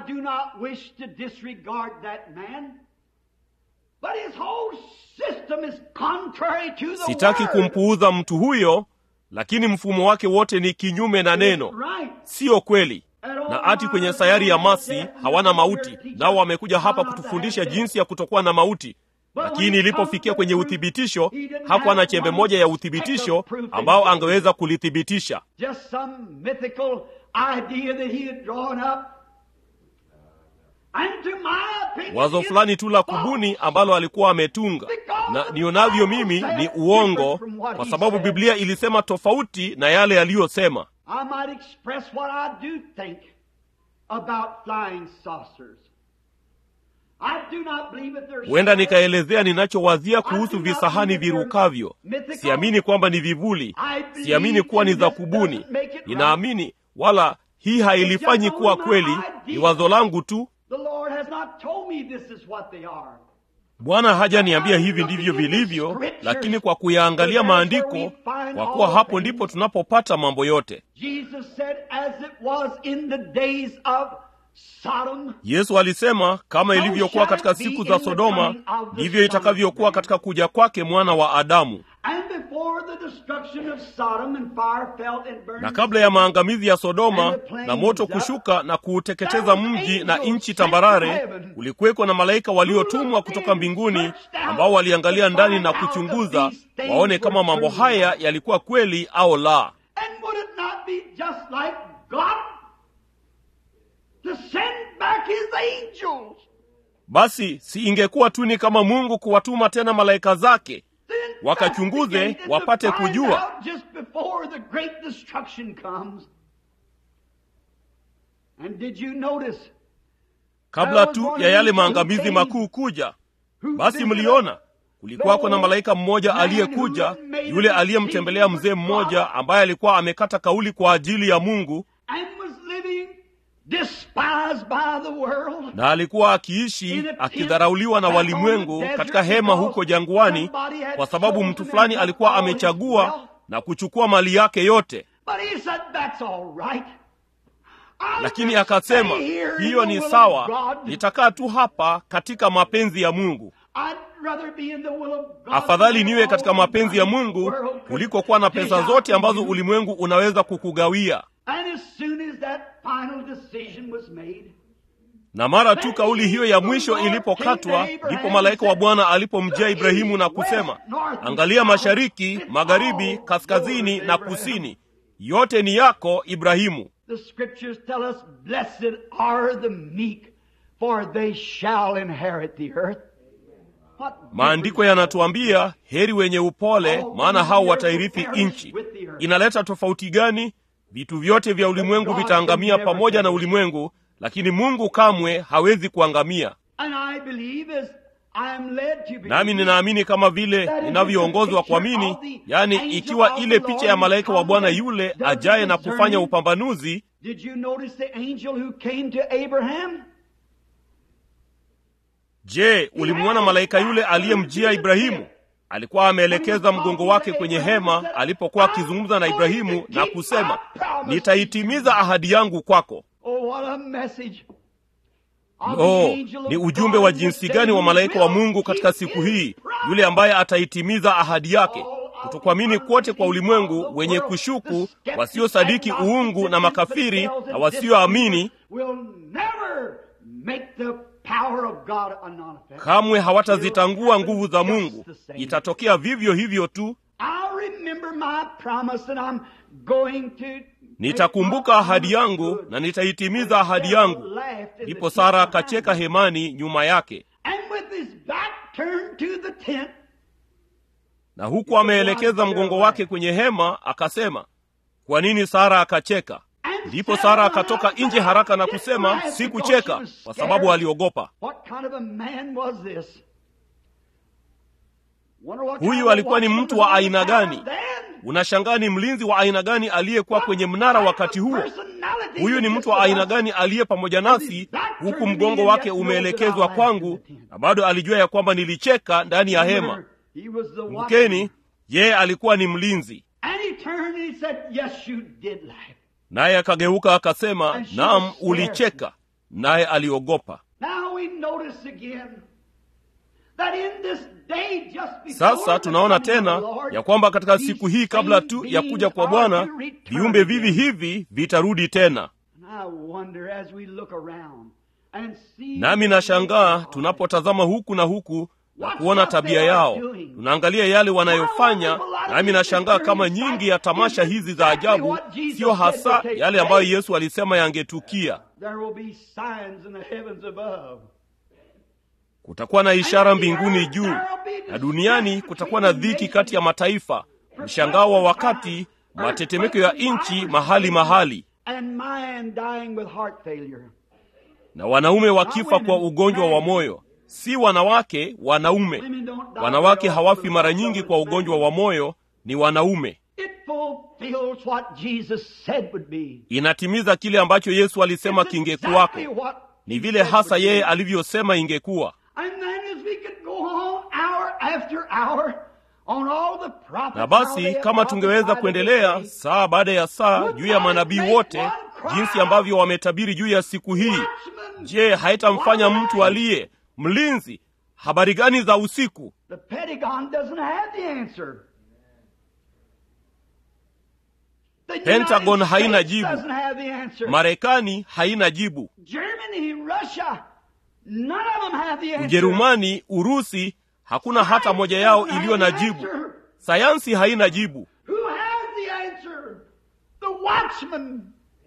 Sitaki kumpuuza mtu huyo, lakini mfumo wake wote ni kinyume na neno. Siyo kweli. Na ati kwenye sayari ya Masi hawana mauti, nao wamekuja hapa kutufundisha jinsi ya kutokuwa na mauti. Lakini ilipofikia kwenye uthibitisho, hakuwa na chembe moja ya uthibitisho ambao angeweza kulithibitisha. Wazo fulani tu la kubuni ambalo alikuwa ametunga, na nionavyo mimi ni uongo, kwa sababu Biblia ilisema tofauti na yale yaliyosema. Huenda nikaelezea ninachowazia kuhusu visahani virukavyo. Siamini kwamba ni vivuli, siamini kuwa ni za kubuni. Ninaamini, wala hii hailifanyi kuwa kweli, ni wazo langu tu. Bwana hajaniambia hivi ndivyo vilivyo, lakini kwa kuyaangalia maandiko, kwa kuwa hapo ndipo tunapopata mambo yote. Yesu alisema kama ilivyokuwa katika siku za Sodoma, ndivyo itakavyokuwa katika kuja kwake mwana wa Adamu. before the destruction of Sodom and fire fell and burned na kabla ya maangamizi ya Sodoma na moto kushuka na kuuteketeza mji na nchi tambarare, kulikuweko na malaika waliotumwa kutoka mbinguni ambao waliangalia ndani na kuchunguza waone kama mambo haya yalikuwa kweli au la. And would it not be just like God to send back His angels? Basi si ingekuwa tu ni kama Mungu kuwatuma tena malaika zake to Wakachunguze, investigate and wapate to find kujua. out just before the great destruction comes. And did you notice kabla tu ya yale maangamizi makuu kuja? who Basi visited mliona kulikuwako na malaika mmoja aliyekuja, yule aliyemtembelea mzee mmoja ambaye alikuwa amekata kauli kwa ajili ya Mungu and was living despised by the world? na alikuwa akiishi akidharauliwa na walimwengu katika hema huko jangwani, kwa sababu mtu fulani alikuwa amechagua na kuchukua mali yake yote. But he said, that's all right. I'll Lakini just akasema stay here in hiyo the ni will of sawa, God. nitakaa tu hapa katika mapenzi ya Mungu. I'd rather be in the will of God Afadhali than niwe katika all the mapenzi ya money Mungu the world could kuliko kuwa na pesa dish out zote to ambazo you. ulimwengu unaweza kukugawia. And as soon as that final decision was made, Na mara tu kauli hiyo ya mwisho ilipokatwa, ndipo malaika wa Bwana alipomjia Ibrahimu na kusema, angalia mashariki, magharibi, kaskazini na kusini, yote ni yako Ibrahimu. the scriptures tell us, Blessed are the meek, for they shall inherit the earth. What Maandiko yanatuambia heri wenye upole, maana hao watairithi nchi. Inaleta tofauti gani? Vitu vyote vya ulimwengu vitaangamia pamoja na ulimwengu, lakini Mungu kamwe hawezi kuangamia. And I believe as I am led to believe, Nami ninaamini kama vile ninavyoongozwa kuamini, yaani ikiwa ile picha ya malaika wa Bwana yule ajaye na kufanya upambanuzi. Did you notice the angel who came to Abraham? Je, ulimwona malaika yule aliyemjia Ibrahimu? Alikuwa ameelekeza mgongo wake kwenye hema alipokuwa akizungumza na Ibrahimu na kusema, nitaitimiza ahadi yangu kwako. Oh, what a message. Of the Oh, angel of ni ujumbe wa God jinsi that gani wa said, malaika wa "He Mungu will katika keep siku his hii, promise." yule ambaye ataitimiza ahadi yake. Kutokuamini kwote kwa ulimwengu, wenye kushuku, wasiosadiki uungu na makafiri na wasioamini will never make the power of God a non-effect. kamwe hawatazitangua nguvu za Mungu. Itatokea vivyo hivyo tu. I'll remember my promise and I'm going to Nitakumbuka ahadi yangu na nitaitimiza ahadi yangu. Ndipo Sara akacheka hemani nyuma yake, And with his back turned to the tent, na huku ameelekeza mgongo wake kwenye hema, akasema, kwa nini Sara akacheka? Ndipo Sara akatoka nje haraka na kusema, sikucheka, kwa sababu aliogopa. What kind of a man was this? Wonder what Huyu kind of alikuwa ni watchman mtu was wa on aina the tower gani? then? Unashangaa ni mlinzi wa aina gani aliyekuwa kwenye mnara wakati huo? Huyu ni mtu wa aina gani aliye pamoja nasi, huku mgongo wake umeelekezwa kwangu, na bado alijua ya kwamba nilicheka ndani ya hema. He was the Kumbukeni, watchman. yeye alikuwa ni mlinzi. And he turned and he said, Yes, you did laugh. Naye akageuka akasema, naam, ulicheka. Naye aliogopa. Now we notice again that in this day just before Sasa the tunaona coming of tena the Lord, ya kwamba katika these siku hii kabla tu same ya kuja beings kwa are Bwana, to return viumbe vivi again. hivi vitarudi tena. And I wonder as we look around and see Nami nashangaa tunapotazama huku na huku na kuona tabia yao, tunaangalia yale wanayofanya, nami nashangaa kama nyingi ya tamasha hizi za ajabu siyo hasa yale ambayo Yesu alisema yangetukia. there will be signs in the heavens above. Kutakuwa na ishara mbinguni juu, na duniani kutakuwa na dhiki kati ya mataifa, mshangao wa wakati, matetemeko ya nchi mahali mahali, And man dying with heart failure. na wanaume wakifa kwa ugonjwa wa moyo. Si wanawake, wanaume. Women don't die Wanawake very hawafi often mara with nyingi heart kwa failure. ugonjwa wa moyo, ni wanaume. It fulfills what Jesus said would be. Inatimiza kile ambacho Yesu alisema It's kingekuwako. exactly what Ni he vile said hasa would be. yeye alivyosema ingekuwa. And then as we could go on hour after hour on all the prophets, Na how basi they kama tungeweza prophesied kuendelea of the day, saa baada ya saa juu ya manabii wote, jinsi ambavyo wametabiri juu ya siku hii, watchman, je, haitamfanya mtu aliye mlinzi habari gani za usiku? The Pentagon doesn't have the answer. The United Pentagon haina States jibu. doesn't have the answer. Marekani haina jibu. Germany, Russia, none of them have the answer. Ujerumani, Urusi, hakuna hata moja yao Science iliyo na doesn't have jibu. the answer. Sayansi haina jibu. Who has the answer? The watchman.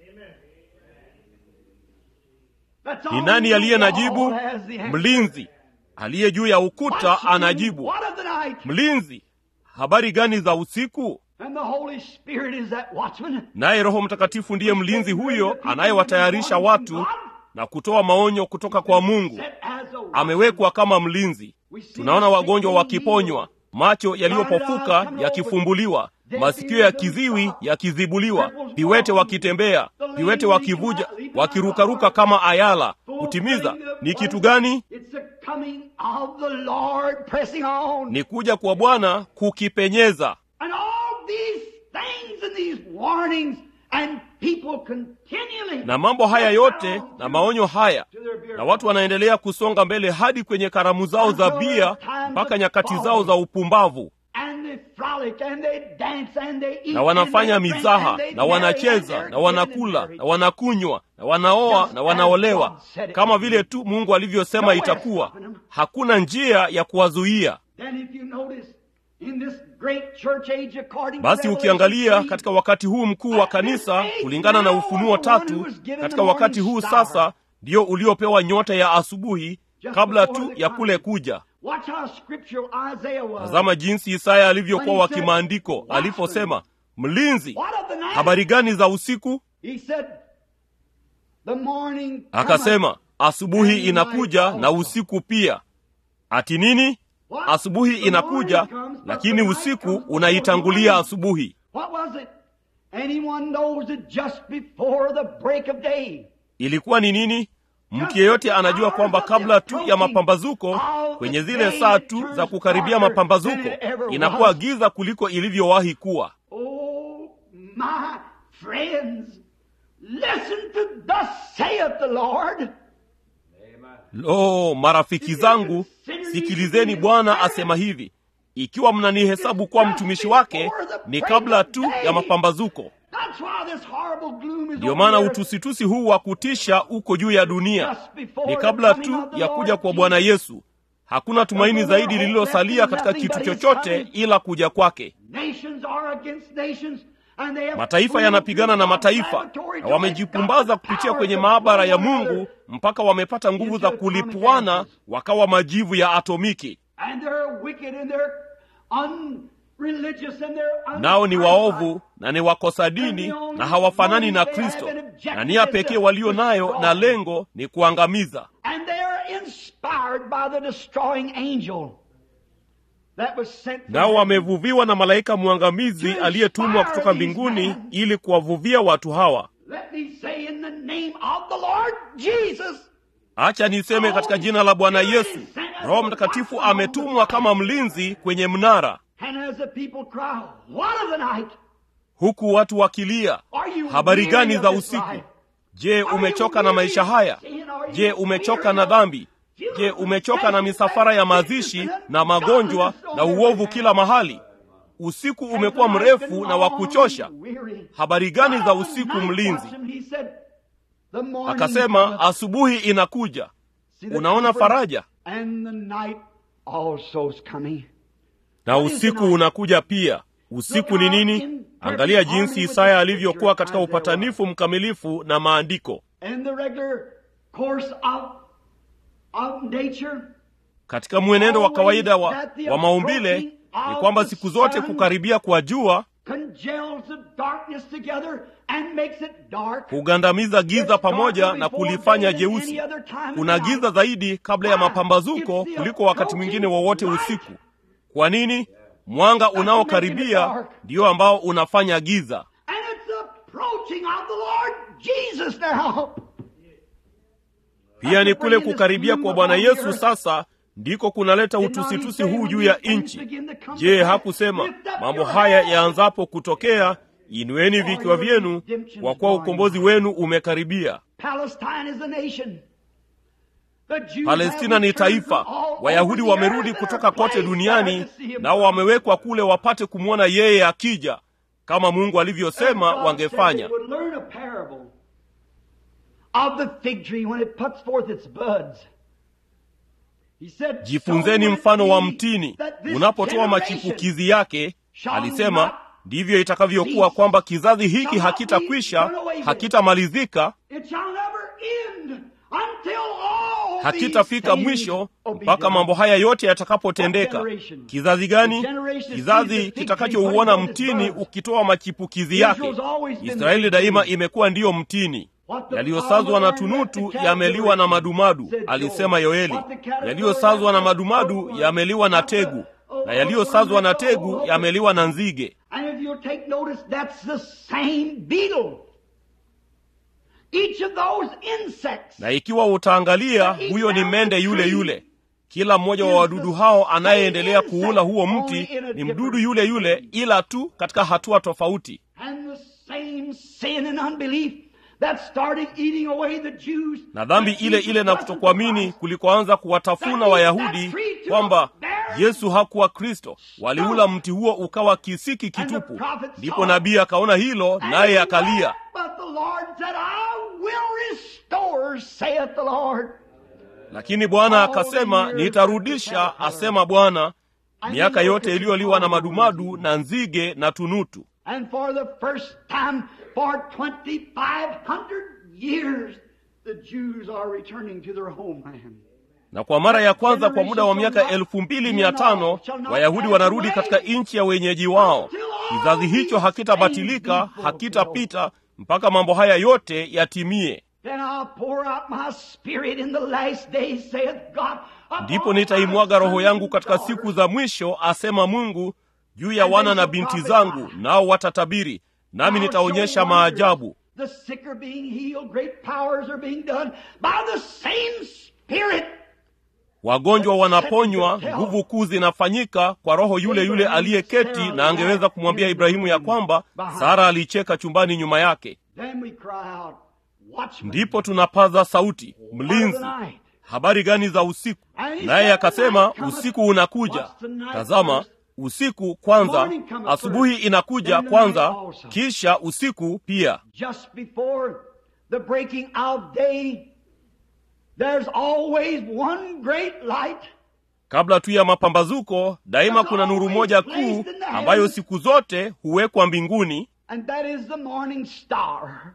That's Ni all nani the aliye na wall jibu? has the answer. Mlinzi aliye juu ya ukuta Watchman, anajibu. What of the night? Mlinzi, habari gani za usiku? And the Holy Spirit is that watchman. Naye Roho Mtakatifu ndiye mlinzi huyo anayewatayarisha watu na kutoa maonyo kutoka kwa Mungu. Set as a watchman. Amewekwa kama mlinzi. Tunaona wagonjwa wakiponywa, macho yaliyopofuka yakifumbuliwa, masikio ya kiziwi yakizibuliwa, viwete wakitembea, viwete wakivuja, wakirukaruka kama ayala. Kutimiza ni kitu gani? It's the coming of the Lord pressing on. Ni kuja kwa Bwana kukipenyeza. And all these things and these warnings and people continually Na mambo haya yote na maonyo haya, na watu wanaendelea kusonga mbele hadi kwenye karamu zao za bia mpaka nyakati zao za upumbavu, and they frolic and they dance and they eat na wanafanya and they drink mizaha and they na marry wanacheza and na they're wanakula getting na wanakunywa na wanaoa na wanaolewa, kama vile tu Mungu alivyosema itakuwa. Hakuna njia ya kuwazuia. Then if you notice in this great church age according to Basi Revelation ukiangalia 3, katika wakati huu mkuu wa kanisa kulingana na Ufunuo tatu, katika wakati huu sasa ndio uliopewa nyota ya asubuhi kabla tu ya kule kuja. Watch how scriptural Isaiah was. Tazama jinsi Isaya alivyokuwa wa kimaandiko aliposema, mlinzi, What of the night? habari gani za usiku? He said, the morning Akasema, asubuhi inakuja na usiku pia. Ati nini? Asubuhi inakuja, lakini usiku unaitangulia asubuhi. What was it? Anyone knows it just before the break of day. Ilikuwa ni nini? Mtu yeyote anajua kwamba kabla tu ya mapambazuko, kwenye zile saa tu za kukaribia mapambazuko, inakuwa giza kuliko ilivyowahi kuwa. Oh, my friends, listen to thus saith the Lord. Lo, marafiki zangu, sikilizeni Bwana asema hivi: ikiwa mnanihesabu kuwa mtumishi wake, ni kabla tu ya mapambazuko. That's why this horrible gloom is Ndiyo over maana there. utusitusi huu wa kutisha uko juu ya dunia, ni kabla tu ya kuja kwa Bwana Yesu. Hakuna tumaini zaidi lililosalia katika kitu chochote ila kuja kwake. Nations are against nations, and they have Mataifa yanapigana na mataifa na wamejipumbaza kupitia kwenye maabara ya Mungu mpaka wamepata nguvu za kulipuana wakawa majivu ya atomiki. And they're wicked and they're unreligious and they're Nao ni unchristislike. waovu na ni wakosa dini na hawafanani na Kristo, na nia pekee walio nayo na lengo ni kuangamiza. And they are inspired by the destroying angel that was sent from Nao heaven. wamevuviwa na malaika mwangamizi aliyetumwa kutoka mbinguni ili kuwavuvia watu hawa. Let me say in the name of the Lord Jesus. Acha niseme katika jina la Bwana Yesu, Roho Mtakatifu ametumwa kama mlinzi kwenye mnara, And as the people cry, What of the night? huku watu wakilia, Are you habari weary gani of za this usiku? life? Je, umechoka na maisha haya? Je, umechoka na dhambi? Je, umechoka na misafara ya mazishi na magonjwa na uovu kila mahali? Usiku umekuwa mrefu na wa kuchosha. Habari gani za usiku, mlinzi? Akasema, asubuhi inakuja. Unaona faraja, And the night also is coming. na usiku unakuja pia. Usiku ni nini? Angalia jinsi Isaya alivyokuwa katika upatanifu mkamilifu na maandiko. In the regular course of, of nature, Katika mwenendo wa kawaida wa, wa maumbile ni kwamba siku zote kukaribia kwa jua congeals the darkness together and makes it dark. hugandamiza giza pamoja na kulifanya jeusi. Kuna giza zaidi kabla ya mapambazuko kuliko wakati mwingine wowote usiku. Kwa nini? Mwanga unaokaribia ndio ambao unafanya giza. And it's approaching of the Lord Jesus now. Pia ni kule kukaribia kwa Bwana Yesu sasa ndiko kunaleta utusitusi huu juu ya nchi. Je, hakusema mambo haya yaanzapo kutokea, inueni vichwa vyenu, kwa kuwa ukombozi wenu umekaribia. Palestine is a nation. The Jews Palestina have ni returned taifa. from all over Wayahudi the wamerudi earth kutoka and are kote placed duniani, there to see him nao wamewekwa kule wapate kumwona yeye akija. kama mungu alivyosema God wangefanya said they would learn a parable of the fig tree when it puts forth its buds. He said, jifunzeni "So will it mfano wa be mtini that this unapotoa generation machipukizi yake shall alisema not ndivyo itakavyokuwa cease, kwamba kizazi hiki shall not hakitakwisha be run away with. hakitamalizika It shall never end until all hakitafika these things mwisho will be mpaka done. mambo haya yote yatakapotendeka What generation? kizazi gani The generation sees the kizazi fig tree kitakachouona putting forth its mtini buds. ukitoa machipukizi yake Israel's always been israeli the daima tree. imekuwa ndiyo mtini What the yaliyosazwa na palmer learned tunutu at the yameliwa na caterpillar, madumadu said alisema Joel. yoeli What the caterpillar yaliyosazwa na learned at the madumadu palmer, yameliwa na what the- tegu oh, na oh, yaliyosazwa na oh, tegu oh, yameliwa na nzige And if you'll take notice, that's the same beetle. Each of those insects na ikiwa utaangalia huyo ni mende yule yule kila mmoja wa wadudu hao anayeendelea kuula huo mti ni mdudu yule yule ila tu katika hatua tofauti and the same sin and unbelief that started eating away the Jews. na dhambi ile ile na kutokuamini kulikoanza kuwatafuna wayahudi kwamba yesu hakuwa kristo waliula mti huo ukawa kisiki kitupu ndipo nabii akaona hilo naye akalia But the Lord said, I will restore, saith the Lord. lakini bwana akasema nitarudisha asema bwana miaka yote iliyoliwa na madumadu na nzige na tunutu And for the first time for 2,500 years, the Jews are returning to their homeland. na kwa mara ya kwanza kwa muda wa miaka elfu mbili mia tano wayahudi wanarudi katika nchi ya wenyeji wao kizazi hicho hakitabatilika hakitapita mpaka mambo haya yote yatimie Then I'll pour out my spirit in the last days, saith God. upon ndipo nitaimwaga my roho sons yangu and katika daughters. siku za mwisho asema mungu juu ya wana na binti zangu nao watatabiri nami nitaonyesha maajabu The sick are being healed, great powers are being done by the same Spirit. wagonjwa wanaponywa nguvu kuu zinafanyika kwa roho yule yule aliyeketi na angeweza kumwambia ibrahimu ya kwamba sara alicheka chumbani nyuma yake Then we cry out, Watchman, ndipo tunapaza sauti part of mlinzi the night. habari gani za usiku naye akasema usiku unakuja tazama usiku kwanza asubuhi inakuja kwanza kisha usiku pia Just before the breaking of day, there's always one great light. kabla tu ya mapambazuko daima kuna nuru moja kuu ambayo siku zote huwekwa mbinguni And that is the morning star.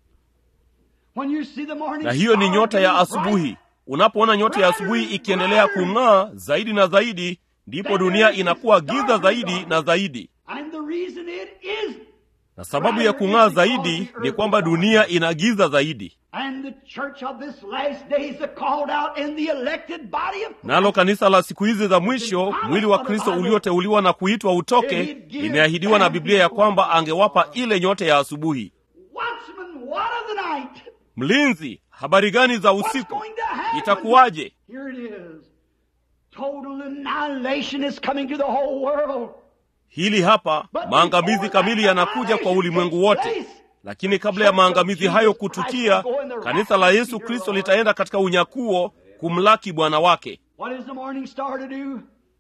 When you see the morning na hiyo ni star nyota ya being asubuhi bright, unapoona nyota ya asubuhi ikiendelea kung'aa zaidi na zaidi ndipo dunia inakuwa giza zaidi na zaidi And the reason it is, na sababu ya kung'aa zaidi ni kwamba dunia ina giza zaidi and the church of this last days, the called out and the elected body of nalo kanisa la siku hizi za mwisho mwili wa kristo ulioteuliwa na kuitwa utoke limeahidiwa na biblia ya kwamba angewapa ile nyota ya asubuhi watchman, what of the night? mlinzi habari gani za What's usiku going to happen? itakuwaje Here it is. Total annihilation is coming to the whole world. hili hapa maangamizi kamili yanakuja kwa ulimwengu wote lakini kabla ya maangamizi hayo kutukia kanisa la yesu kristo litaenda katika unyakuo kumlaki bwana wake What is the morning star to do?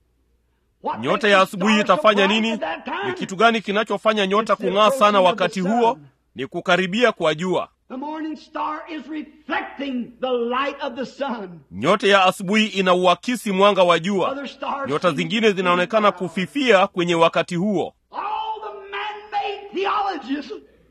What nyota makes ya the asubuhi star so itafanya bright nini at that time? ni kitu gani kinachofanya nyota It's the kung'aa sana approaching of wakati the huo sun. ni kukaribia kwa jua The morning star is reflecting the light of the sun. nyota ya asubuhi inauakisi mwanga wa jua Other stars nyota seem zingine to zinaonekana be kufifia kwenye wakati huo All the man-made theologies,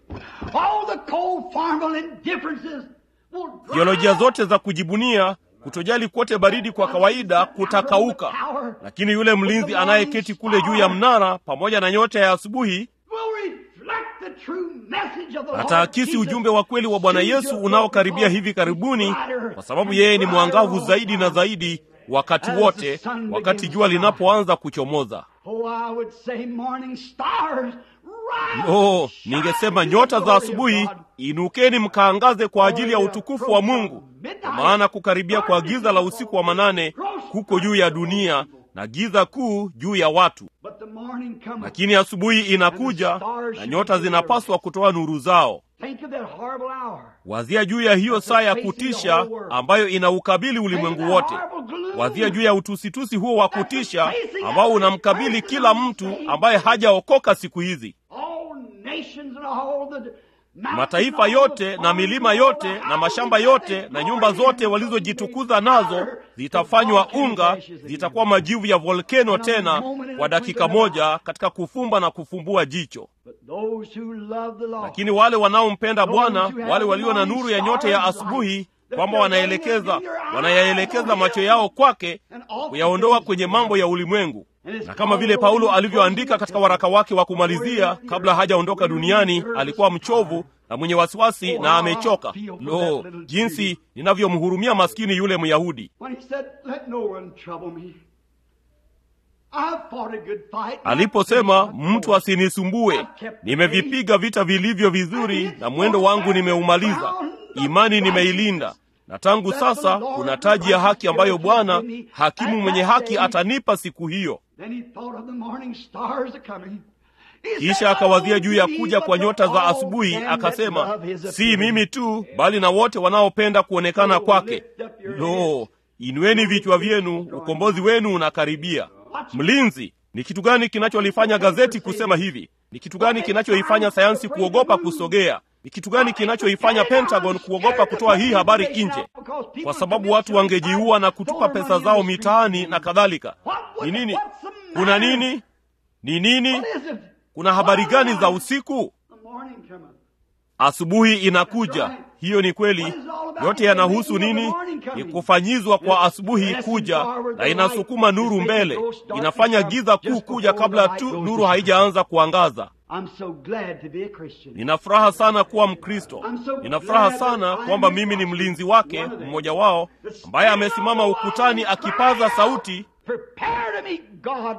all the cold formal indifferences will dry theolojia up. zote za kujibunia kutojali kote baridi kwa kawaida kutakauka lakini yule mlinzi anayeketi kule juu ya mnara pamoja na nyota ya asubuhi will reflect the true message of the Lord ataakisi Jesus. ujumbe wa kweli wa bwana yesu unaokaribia hivi karibuni kwa sababu yeye ni mwangavu zaidi na zaidi wakati wote wakati jua linapoanza kuchomoza Oh, I would say morning stars, rise oh ningesema nyota za asubuhi inukeni mkaangaze kwa ajili ya utukufu wa mungu kwa maana kukaribia kwa giza la usiku wa manane kuko juu ya dunia na giza kuu juu ya watu But the morning cometh. lakini asubuhi inakuja na nyota zinapaswa kutoa nuru zao Think of that horrible hour. wazia juu ya hiyo saa ya kutisha ambayo inaukabili ulimwengu wote wazia juu ya utusitusi huo wa kutisha ambao unamkabili kila mtu ambaye hajaokoka siku hizi All nations and all the mountains mataifa and all yote the na milima yote farms, na mashamba yote na nyumba zote walizojitukuza nazo zitafanywa unga, zitakuwa majivu ya volkeno tena kwa dakika moja katika kufumba na kufumbua jicho. But those who love the Lord, Lakini wale wanaompenda Bwana, wale walio na nuru ya nyota ya asubuhi, kwamba wanaelekeza wanayaelekeza macho yao kwake, kuyaondoa kwenye mambo ya ulimwengu. Na kama vile Paulo alivyoandika katika waraka wake wa kumalizia, kabla hajaondoka duniani, alikuwa mchovu na mwenye wasiwasi na amechoka. Lo, jinsi ninavyomhurumia maskini yule Myahudi when he said, "Let no one trouble me." I fought a good fight. aliposema, mtu asinisumbue, nimevipiga vita vilivyo vizuri na mwendo wangu nimeumaliza, imani nimeilinda, na tangu sasa kuna taji ya haki ambayo Bwana hakimu mwenye haki atanipa siku hiyo. Then he thought of the morning stars a coming. He Kisha said, akawazia "Not juu ya only kuja me, kwa but nyota za all asubuhi, them that akasema, love his si appearing." mimi tu, bali na wote wanaopenda kuonekana kwake. Lo, inueni vichwa vyenu, ukombozi wenu unakaribia. Mlinzi, ni kitu gani kinacholifanya gazeti kusema hivi? Ni kitu gani kinachoifanya sayansi kuogopa kusogea? Ni kitu gani kinachoifanya Pentagon kuogopa kutoa hii habari nje? Kwa sababu watu wangejiua na kutupa pesa zao mitaani na kadhalika. Ni nini? Kuna nini? Ni nini? What is it? Kuna habari gani za usiku? The morning coming. Asubuhi inakuja. Hiyo ni kweli. Yote yanahusu nini? Ni kufanyizwa kwa asubuhi kuja, na inasukuma nuru mbele, inafanya giza kuu kuja kabla tu nuru haijaanza kuangaza. I'm so glad to be a Christian. Nina furaha sana kuwa Mkristo. Nina furaha sana kwamba mimi ni mlinzi wake, mmoja wao ambaye amesimama ukutani akipaza sauti, Prepare to meet God.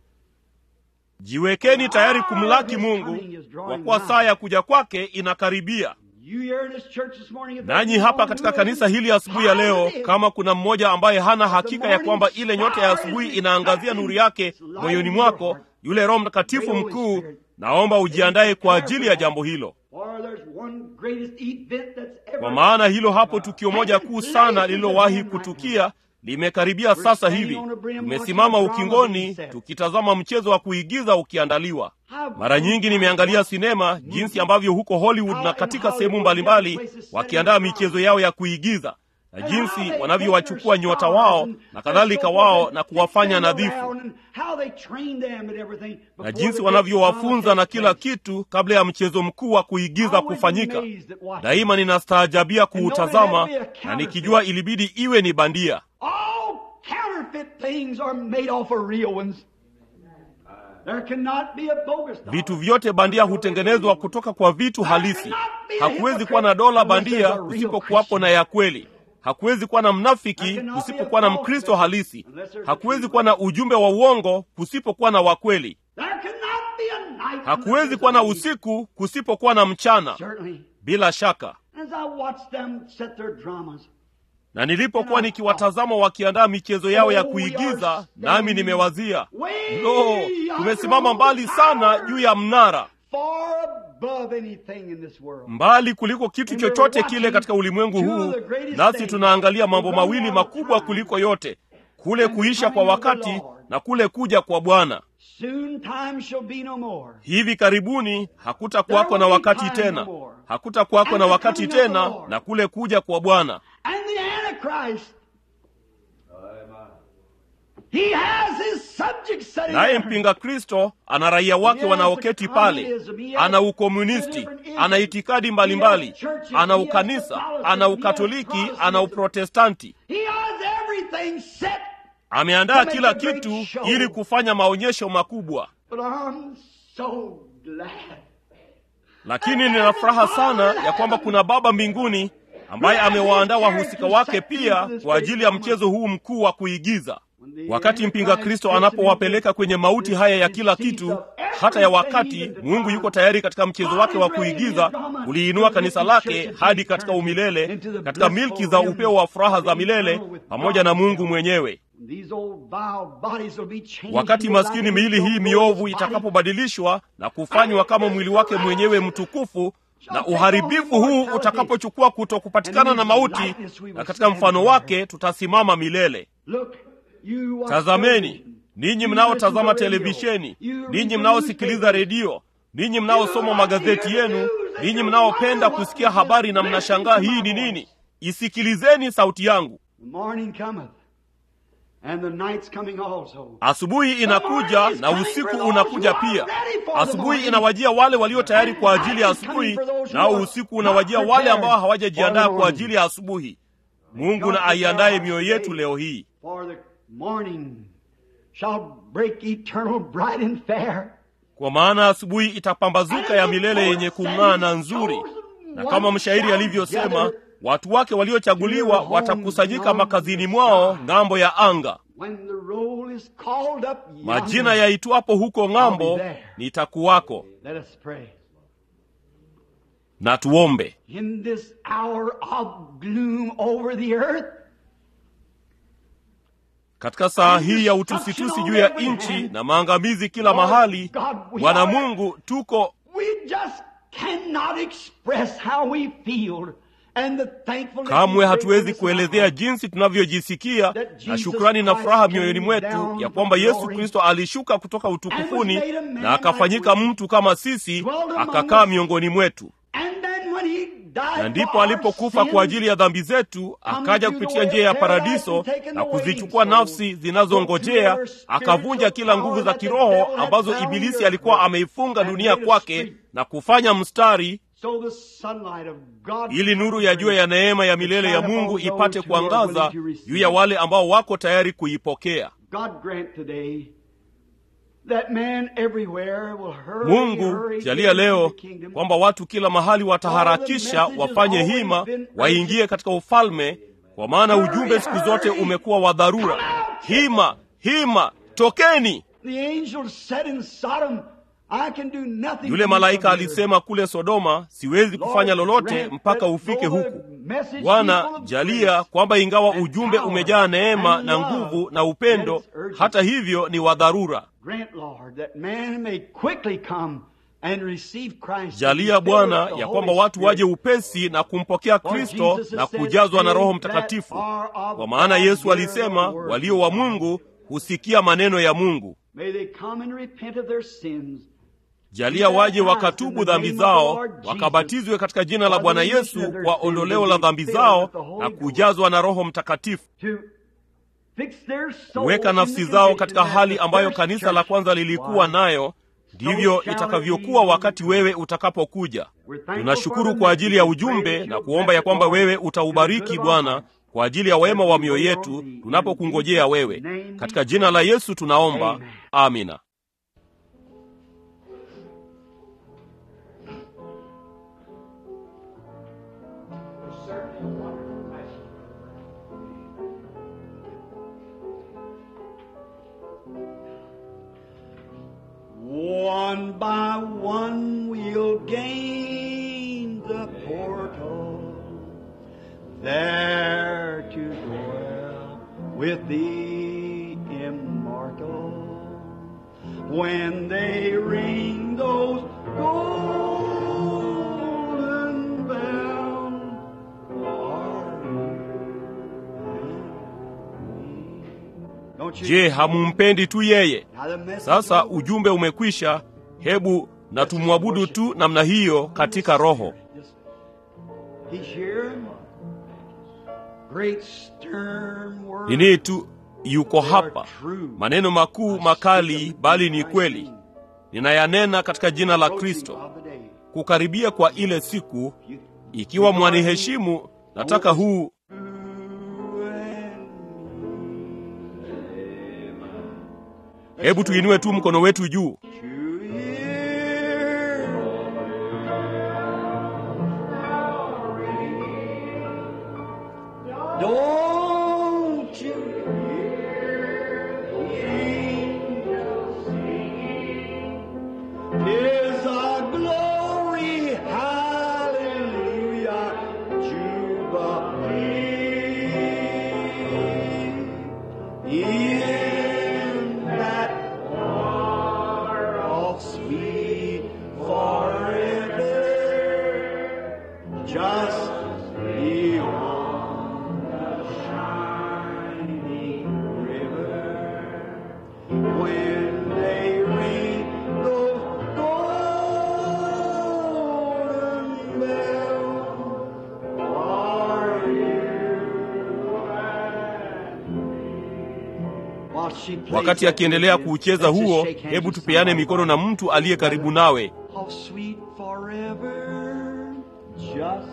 jiwekeni tayari kumlaki Mungu, kwa kuwa saa ya kuja kwake inakaribia. You here in this church this morning, if Nanyi there's hapa no katika one kanisa hili asubuhi ya leo, positive, kama kuna mmoja ambaye hana hakika ya kwamba ile nyota ya asubuhi inaangazia nuru yake moyoni mwako, yule Roho Mtakatifu mkuu, naomba ujiandaye kwa ajili ya jambo hilo, for there's one greatest event that's ever kwa maana hilo hapo tukio moja kuu sana lililowahi kutukia limekaribia sasa hivi. Tumesimama ukingoni tukitazama mchezo wa kuigiza ukiandaliwa. Mara nyingi nimeangalia sinema, jinsi ambavyo huko Hollywood na katika sehemu mbalimbali wakiandaa michezo yao ya kuigiza na jinsi wanavyowachukua nyota wao na kadhalika wao na kuwafanya nadhifu na jinsi wanavyowafunza na kila kitu kabla ya mchezo mkuu wa kuigiza kufanyika. Daima ninastaajabia kuutazama na nikijua ilibidi iwe ni bandia. All counterfeit things are made off of real ones. There cannot be a bogus dollar. Vitu vyote bandia hutengenezwa kutoka kwa vitu halisi. Hakuwezi kuwa na dola bandia kusipokuwapo na ya kweli. Hakuwezi kuwa na mnafiki kusipokuwa na Mkristo halisi. Hakuwezi kuwa na ujumbe wa uongo kusipokuwa na wa kweli. There cannot be a night. Hakuwezi kuwa na usiku kusipokuwa na mchana. Certainly. Bila shaka. As I watch them set their dramas, Na nilipokuwa nikiwatazama wakiandaa michezo yao ya kuigiza, nami nimewazia, lo, tumesimama mbali sana juu ya mnara, far above anything in this world. mbali kuliko kitu chochote kile katika ulimwengu huu, nasi tunaangalia mambo mawili makubwa kuliko yote, kule kuisha kwa wakati na kule kuja kwa Bwana. Soon time shall be no more. Hivi karibuni hakutakuwako na wakati tena, hakutakuwako na wakati tena, na kule kuja kwa Bwana. And the Antichrist, he has his subjects sitting Naye there. mpinga Kristo ana raia wake wanaoketi pale, ana ukomunisti, ana itikadi mbalimbali, ana ukanisa, ana ukatoliki, ana uprotestanti. He has everything set. Ameandaa kila kitu ili kufanya maonyesho makubwa, But I'm so glad. lakini nina furaha sana ya kwamba kuna Baba mbinguni ambaye amewaandaa wahusika wake pia kwa ajili ya mchezo huu mkuu wa kuigiza. Wakati mpinga Kristo anapowapeleka kwenye mauti haya ya kila kitu, hata ya wakati, Mungu yuko tayari katika mchezo wake wa kuigiza kuliinua kanisa lake hadi katika umilele, katika milki za upeo wa furaha za milele pamoja na Mungu mwenyewe. These old vile bodies will be changed Wakati into maskini like miili hii those miovu bodies. itakapobadilishwa na kufanywa kama mwili wake mwenyewe mtukufu, na uharibifu huu utakapochukua kutokupatikana na mauti, na katika mfano wake tutasimama milele. Look, you watch Tazameni television. ninyi You mnaotazama listen to radio. televisheni, You read ninyi the mnaosikiliza newspaper. redio, ninyi mnaosoma magazeti yenu, ninyi mnaopenda kusikia habari na mnashangaa hii ni nini, isikilizeni sauti yangu. The morning cometh, and the night's coming also. Asubuhi inakuja na usiku unakuja pia. Asubuhi inawajia wale walio tayari kwa ajili ya asubuhi, nao usiku unawajia wale ambao hawajajiandaa kwa ajili ya asubuhi. Mungu na aiandaye mioyo yetu leo hii, For the morning shall break eternal bright and fair. kwa maana asubuhi itapambazuka ya milele yenye kung'aa na nzuri. Na kama mshairi alivyosema, watu wake waliochaguliwa watakusanyika makazini mwao ng'ambo ya anga. When the roll is called up Majina yonder, yaitwapo huko ng'ambo, nitakuwako. let us pray. Na tuombe. In this hour of gloom over the earth, Katika saa hii ya utusitusi juu ya nchi na maangamizi kila mahali, Bwana Mungu, tuko we just cannot express how we feel and the thankfulness kamwe we hatuwezi feel in kuelezea our jinsi tunavyojisikia na shukrani na furaha mioyoni mwetu ya kwamba Yesu Kristo alishuka kutoka utukufuni na akafanyika mtu kama sisi, akakaa miongoni mwetu. And then when he died Na ndipo for our alipokufa kwa sins, ajili ya dhambi zetu, akaja kupitia njia ya paradiso na kuzichukua nafsi zinazongojea, akavunja kila nguvu za kiroho ambazo Ibilisi alikuwa ameifunga dunia kwake na kufanya mstari so the sunlight of God ili nuru ya jua ya neema ya milele ya Mungu ipate kuangaza juu ya wale ambao wako tayari kuipokea. God grant today that man everywhere will hurry, Mungu hurry jalia into leo the kingdom. kwamba watu kila mahali wataharakisha wafanye hima, waingie katika ufalme, kwa maana ujumbe siku zote umekuwa wa dharura. Hima, hima, tokeni! The angel said in Sodom, I can do nothing Yule to malaika you from here." alisema kule Sodoma, siwezi kufanya lolote mpaka ufike huku. Bwana, jalia kwamba ingawa ujumbe umejaa neema na nguvu na upendo, hata hivyo ni wa dharura. Grant, Lord, that man may quickly come and receive Christ. Jalia Bwana ya kwamba watu waje upesi na kumpokea Kristo na kujazwa na Roho Mtakatifu, kwa maana Yesu alisema walio wa Mungu husikia maneno ya Mungu. May they come and repent of their sins. Jalia waje wakatubu dhambi zao, wakabatizwe katika jina la Bwana Yesu kwa ondoleo la dhambi zao na kujazwa na Roho Mtakatifu, To fix their soul kuweka in nafsi the zao condition katika that hali the ambayo first kanisa la church kwanza lilikuwa was. nayo, ndivyo itakavyokuwa wakati wewe utakapokuja. Tunashukuru kwa ajili ya ujumbe na kuomba ya kwamba wewe utaubariki Bwana kwa ajili ya wema wa mioyo yetu tunapokungojea wewe. Katika jina la Yesu tunaomba, amina. One by one we'll gain the portal, there to dwell with the immortal. When they ring those golden bells, Don't you Je, hamumpendi tu yeye? Now the message Sasa of- ujumbe umekwisha. Hebu na tumwabudu tu namna hiyo katika roho. He's here. Great stern words. Nini tu yuko hapa, maneno makuu makali, bali ni kweli. Ninayanena katika jina la Kristo. Of the day. Kukaribia kwa ile siku, ikiwa mwaniheshimu, nataka huu Hebu tuinue tu mkono wetu juu. To hear Don't you hear the angels sing? 'Tis our glory, hallelujah, jubilee. In that far she plays Wakati that akiendelea music, kuucheza let's just huo, shake hands hebu with tupeane somebody. mikono na mtu aliye karibu nawe. How sweet forever, just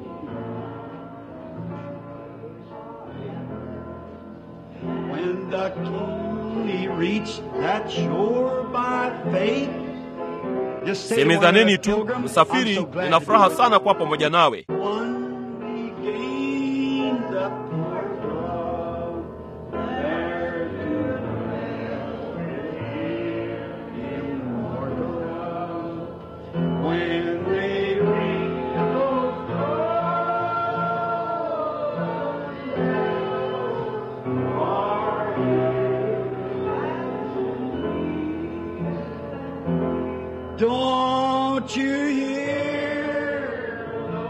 when the king he reached that shore by faith. Just say a word, Semezaneni tu, pilgrim. I'm msafiri, so glad nina to be furaha with sana kuwa pamoja nawe. One regained the port of there to dwell immortal. When they ring those bells, don't you hear?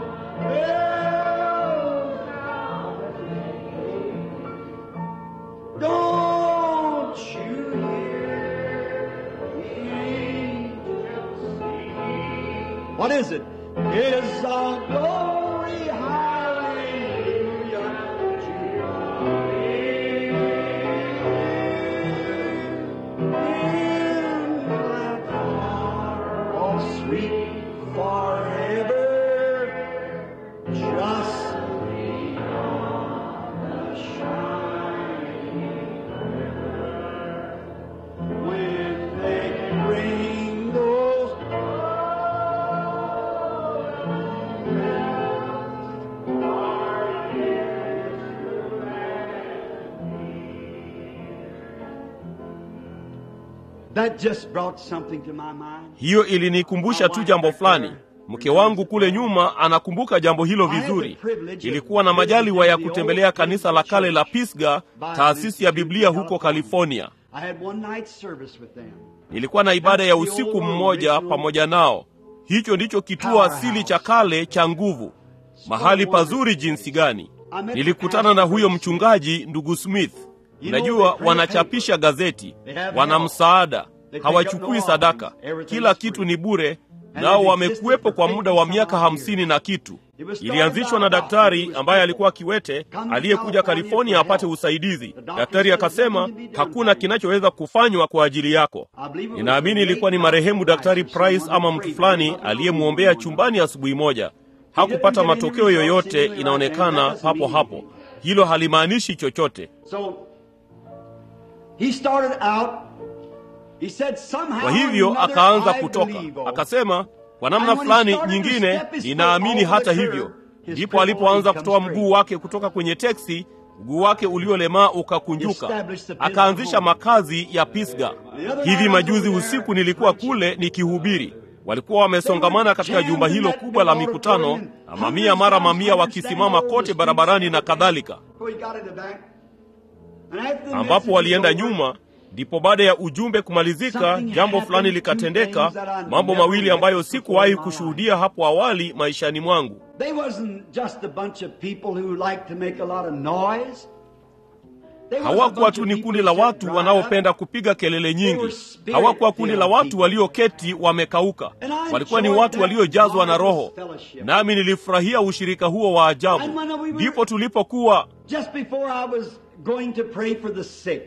Don't you hear the angels sing? What is it? Is our glory, hallelujah, in that far off sweet forever, just beyond the shining river, when they bring those That just brought something to my mind. Hiyo ilinikumbusha tu jambo fulani. Mke wangu kule nyuma anakumbuka jambo hilo vizuri. Ilikuwa na majaliwa ya kutembelea kanisa la kale la Pisga, taasisi ya Biblia huko California. I had one night service with them. Nilikuwa na ibada ya usiku mmoja pamoja nao. Hicho ndicho kituo asili cha kale cha nguvu. Mahali pazuri jinsi gani! Nilikutana na huyo mchungaji ndugu Smith. Unajua, wanachapisha gazeti, wana msaada, hawachukui sadaka, kila kitu ni bure, nao wamekuwepo kwa muda wa miaka hamsini na kitu. Ilianzishwa na daktari ambaye alikuwa kiwete aliyekuja California apate usaidizi. Daktari akasema hakuna kinachoweza kufanywa kwa ajili yako. Ninaamini ilikuwa ni marehemu Daktari Price ama mtu fulani aliyemwombea chumbani asubuhi moja. Hakupata matokeo yoyote, inaonekana papo hapo. Hilo halimaanishi chochote. So he started out. He said somehow Kwa hivyo or another, akaanza I kutoka, believe, oh. akasema kwa namna fulani nyingine, ninaamini hata hivyo. Ndipo alipoanza kutoa mguu wake kutoka kwenye teksi, mguu wake uliolemaa ukakunjuka, akaanzisha makazi ya Pisga. Hivi majuzi usiku nilikuwa kule nikihubiri, walikuwa wamesongamana katika jumba hilo kubwa la mikutano, na mamia mara mamia wakisimama kote barabarani na kadhalika, So he got in the back. And after the ambapo message walienda was over, nyuma. Ndipo baada ya ujumbe kumalizika, jambo fulani likatendeka, mambo mawili ambayo sikuwahi kushuhudia hapo awali maishani mwangu. They wasn't just a bunch of people who like to make a lot of noise. They was a Hawakuwa bunch tu of ni people kundi who la sat watu dried wanaopenda up. kupiga kelele nyingi. Hawakuwa kundi la watu walioketi wamekauka, walikuwa ni watu waliojazwa na Roho. Nami nilifurahia ushirika huo wa ajabu. Ndipo tulipokuwa Just before I was going to pray for the sick,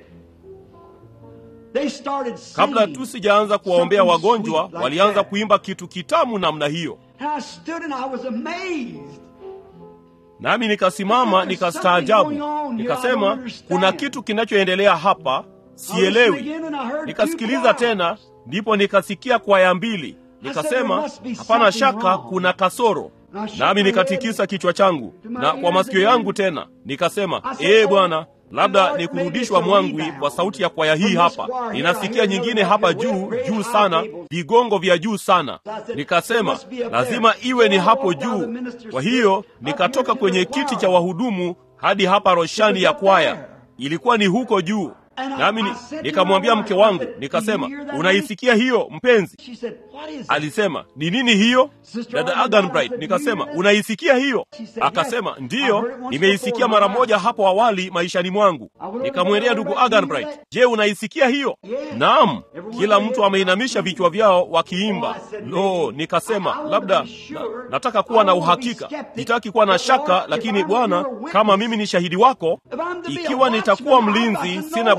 they started kabla singing tu sijaanza kuwaombea something wagonjwa, sweet like walianza that. kuimba kitu kitamu namna hiyo. And I stood and I was amazed. Nami nikasimama nikastaajabu, nikasema kuna kitu kinachoendelea hapa, sielewi. Nikasikiliza tena, ndipo nikasikia kwaya mbili. Nikasema hapana shaka kuna kasoro, nami nikatikisa kichwa changu na kwa masikio yangu tena nikasema, ee Bwana, labda ni kurudishwa mwangwi kwa sauti ya kwaya hii hapa. Ninasikia nyingine hapa juu juu sana, vigongo vya juu sana. Nikasema lazima iwe ni hapo juu. Kwa hiyo nikatoka kwenye kiti cha wahudumu hadi hapa roshani ya kwaya, ilikuwa ni huko juu. Nami ni- nikamwambia mke wangu, nikasema, unaisikia hiyo mpenzi? She said, What is it? Alisema, ni nini hiyo? Dada Agan Bright. Nikasema, unaisikia hiyo? Akasema, ndiyo, nimeisikia mara moja hapo awali maishani mwangu. Nikamwendea ndugu Agan Bright, je, unaisikia hiyo? Naam. Kila mtu ameinamisha vichwa vyao wakiimba. Lo, nikasema, labda na, nataka kuwa na uhakika, sitaki kuwa na shaka, lakini Bwana, kama mimi ni shahidi wako, ikiwa nitakuwa mlinzi, sina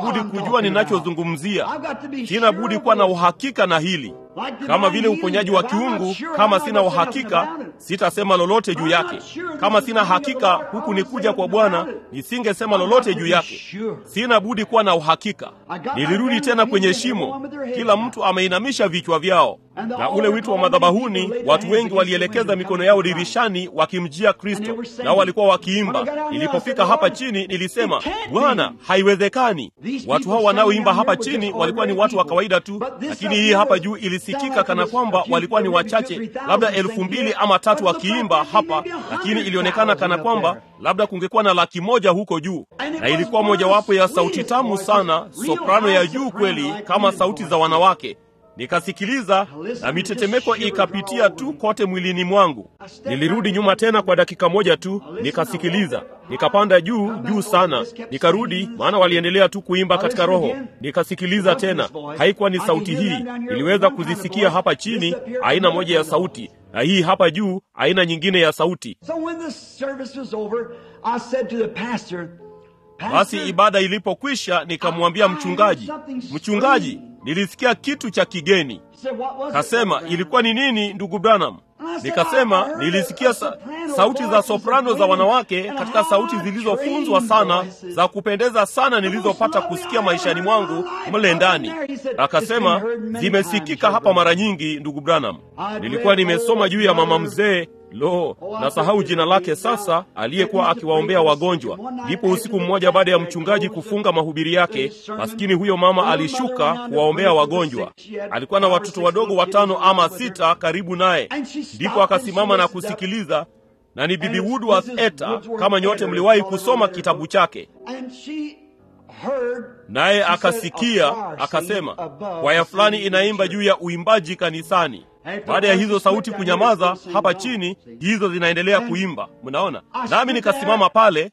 budi kujua ninachozungumzia, sina budi kuwa na uhakika na hili. Kama vile uponyaji wa kiungu, kama sina uhakika, sitasema lolote juu yake. Kama sina hakika huku ni kuja kwa Bwana, nisingesema lolote juu yake. Sina budi kuwa na uhakika. Nilirudi tena kwenye shimo, kila mtu ameinamisha vichwa vyao, na ule wito wa madhabahuni, watu wengi walielekeza mikono yao dirishani wakimjia Kristo, nao walikuwa wakiimba. Nilipofika hapa chini, nilisema Bwana, haiwezekani. Watu hao wanaoimba hapa chini walikuwa ni watu wa kawaida tu, lakini hii hapa juu ilisikika kana kwamba walikuwa ni wachache, labda elfu mbili ama tatu wakiimba hapa, lakini ilionekana kana kwamba labda kungekuwa na laki moja huko juu, na ilikuwa mojawapo ya sauti tamu sana, soprano ya juu kweli, kama sauti za wanawake. Nikasikiliza na mitetemeko ikapitia tu kote mwilini mwangu. Nilirudi nyuma tena kwa dakika moja tu, nikasikiliza, nikapanda juu juu sana, nikarudi, maana waliendelea tu kuimba katika roho. Nikasikiliza tena, haikuwa ni sauti hii. Niliweza kuzisikia hapa chini aina moja ya sauti, na hii hapa juu aina nyingine ya sauti. Basi ibada ilipokwisha, nikamwambia mchungaji, mchungaji, nilisikia kitu cha kigeni. Kasema, ilikuwa ni nini ndugu Branham? Nikasema nilisikia sa sauti za soprano za wanawake katika sauti zilizofunzwa sana za kupendeza sana nilizopata kusikia maishani mwangu mle ndani. Akasema zimesikika hapa mara nyingi, ndugu Branham. Nilikuwa nimesoma juu ya mama mzee Lo, nasahau jina lake sasa, aliyekuwa akiwaombea wagonjwa. Ndipo usiku mmoja baada ya mchungaji kufunga mahubiri yake, maskini huyo mama alishuka kuwaombea wagonjwa. Alikuwa na watoto wadogo watano ama sita karibu naye. Ndipo akasimama na kusikiliza, na ni Bibi Woodworth Eta, kama nyote mliwahi kusoma kitabu chake. Naye akasikia akasema, kwaya fulani inaimba juu ya uimbaji kanisani. Baada ya hizo sauti kunyamaza hapa chini, hizo zinaendelea kuimba. Mnaona, nami nikasimama pale,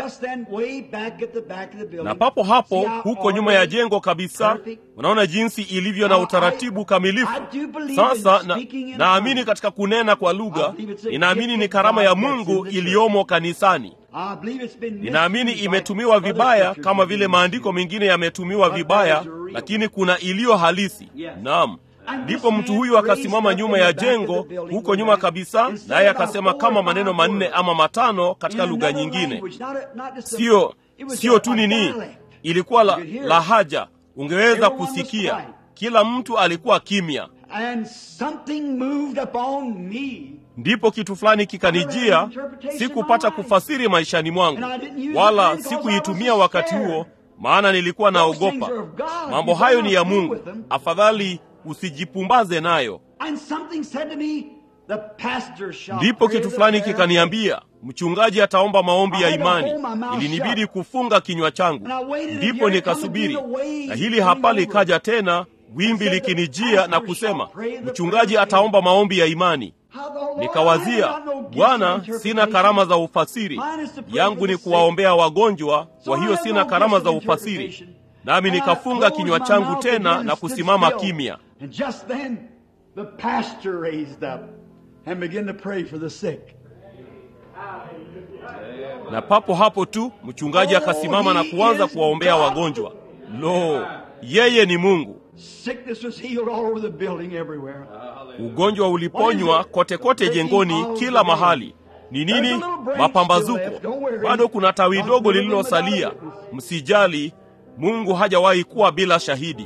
na papo hapo, huko nyuma ya jengo kabisa, mnaona jinsi ilivyo na utaratibu kamilifu. Sasa na, naamini katika kunena kwa lugha. Ninaamini ni karama ya Mungu iliyomo kanisani. Ninaamini imetumiwa vibaya kama vile maandiko mengine yametumiwa vibaya, lakini kuna iliyo halisi. Naam. Ndipo mtu huyu akasimama nyuma ya jengo huko nyuma kabisa, naye akasema kama maneno manne ama matano katika lugha nyingine. Sio sio tu nini, ilikuwa la, lahaja, ungeweza kusikia. Kila mtu alikuwa kimya. Ndipo kitu fulani kikanijia, sikupata kufasiri maishani mwangu, wala sikuitumia wakati huo, maana nilikuwa naogopa. Mambo hayo ni ya Mungu, afadhali usijipumbaze nayo. Ndipo kitu fulani kikaniambia, mchungaji ataomba maombi ya imani. Ilinibidi kufunga kinywa changu, ndipo nikasubiri, na hili hapa likaja tena, wimbi likinijia na kusema, mchungaji ataomba maombi ya imani. Nikawazia, Bwana, sina karama za ufasiri, yangu ni kuwaombea wagonjwa, kwa hiyo sina karama za ufasiri. Nami nikafunga kinywa changu tena na kusimama kimya. Na papo hapo tu mchungaji akasimama na kuanza kuwaombea wagonjwa. Lo, yeye ni Mungu. Ugonjwa uliponywa kote kote jengoni, kila mahali. Ni nini? Mapambazuko. Bado kuna tawi dogo lililosalia. Msijali, Mungu hajawahi kuwa bila shahidi.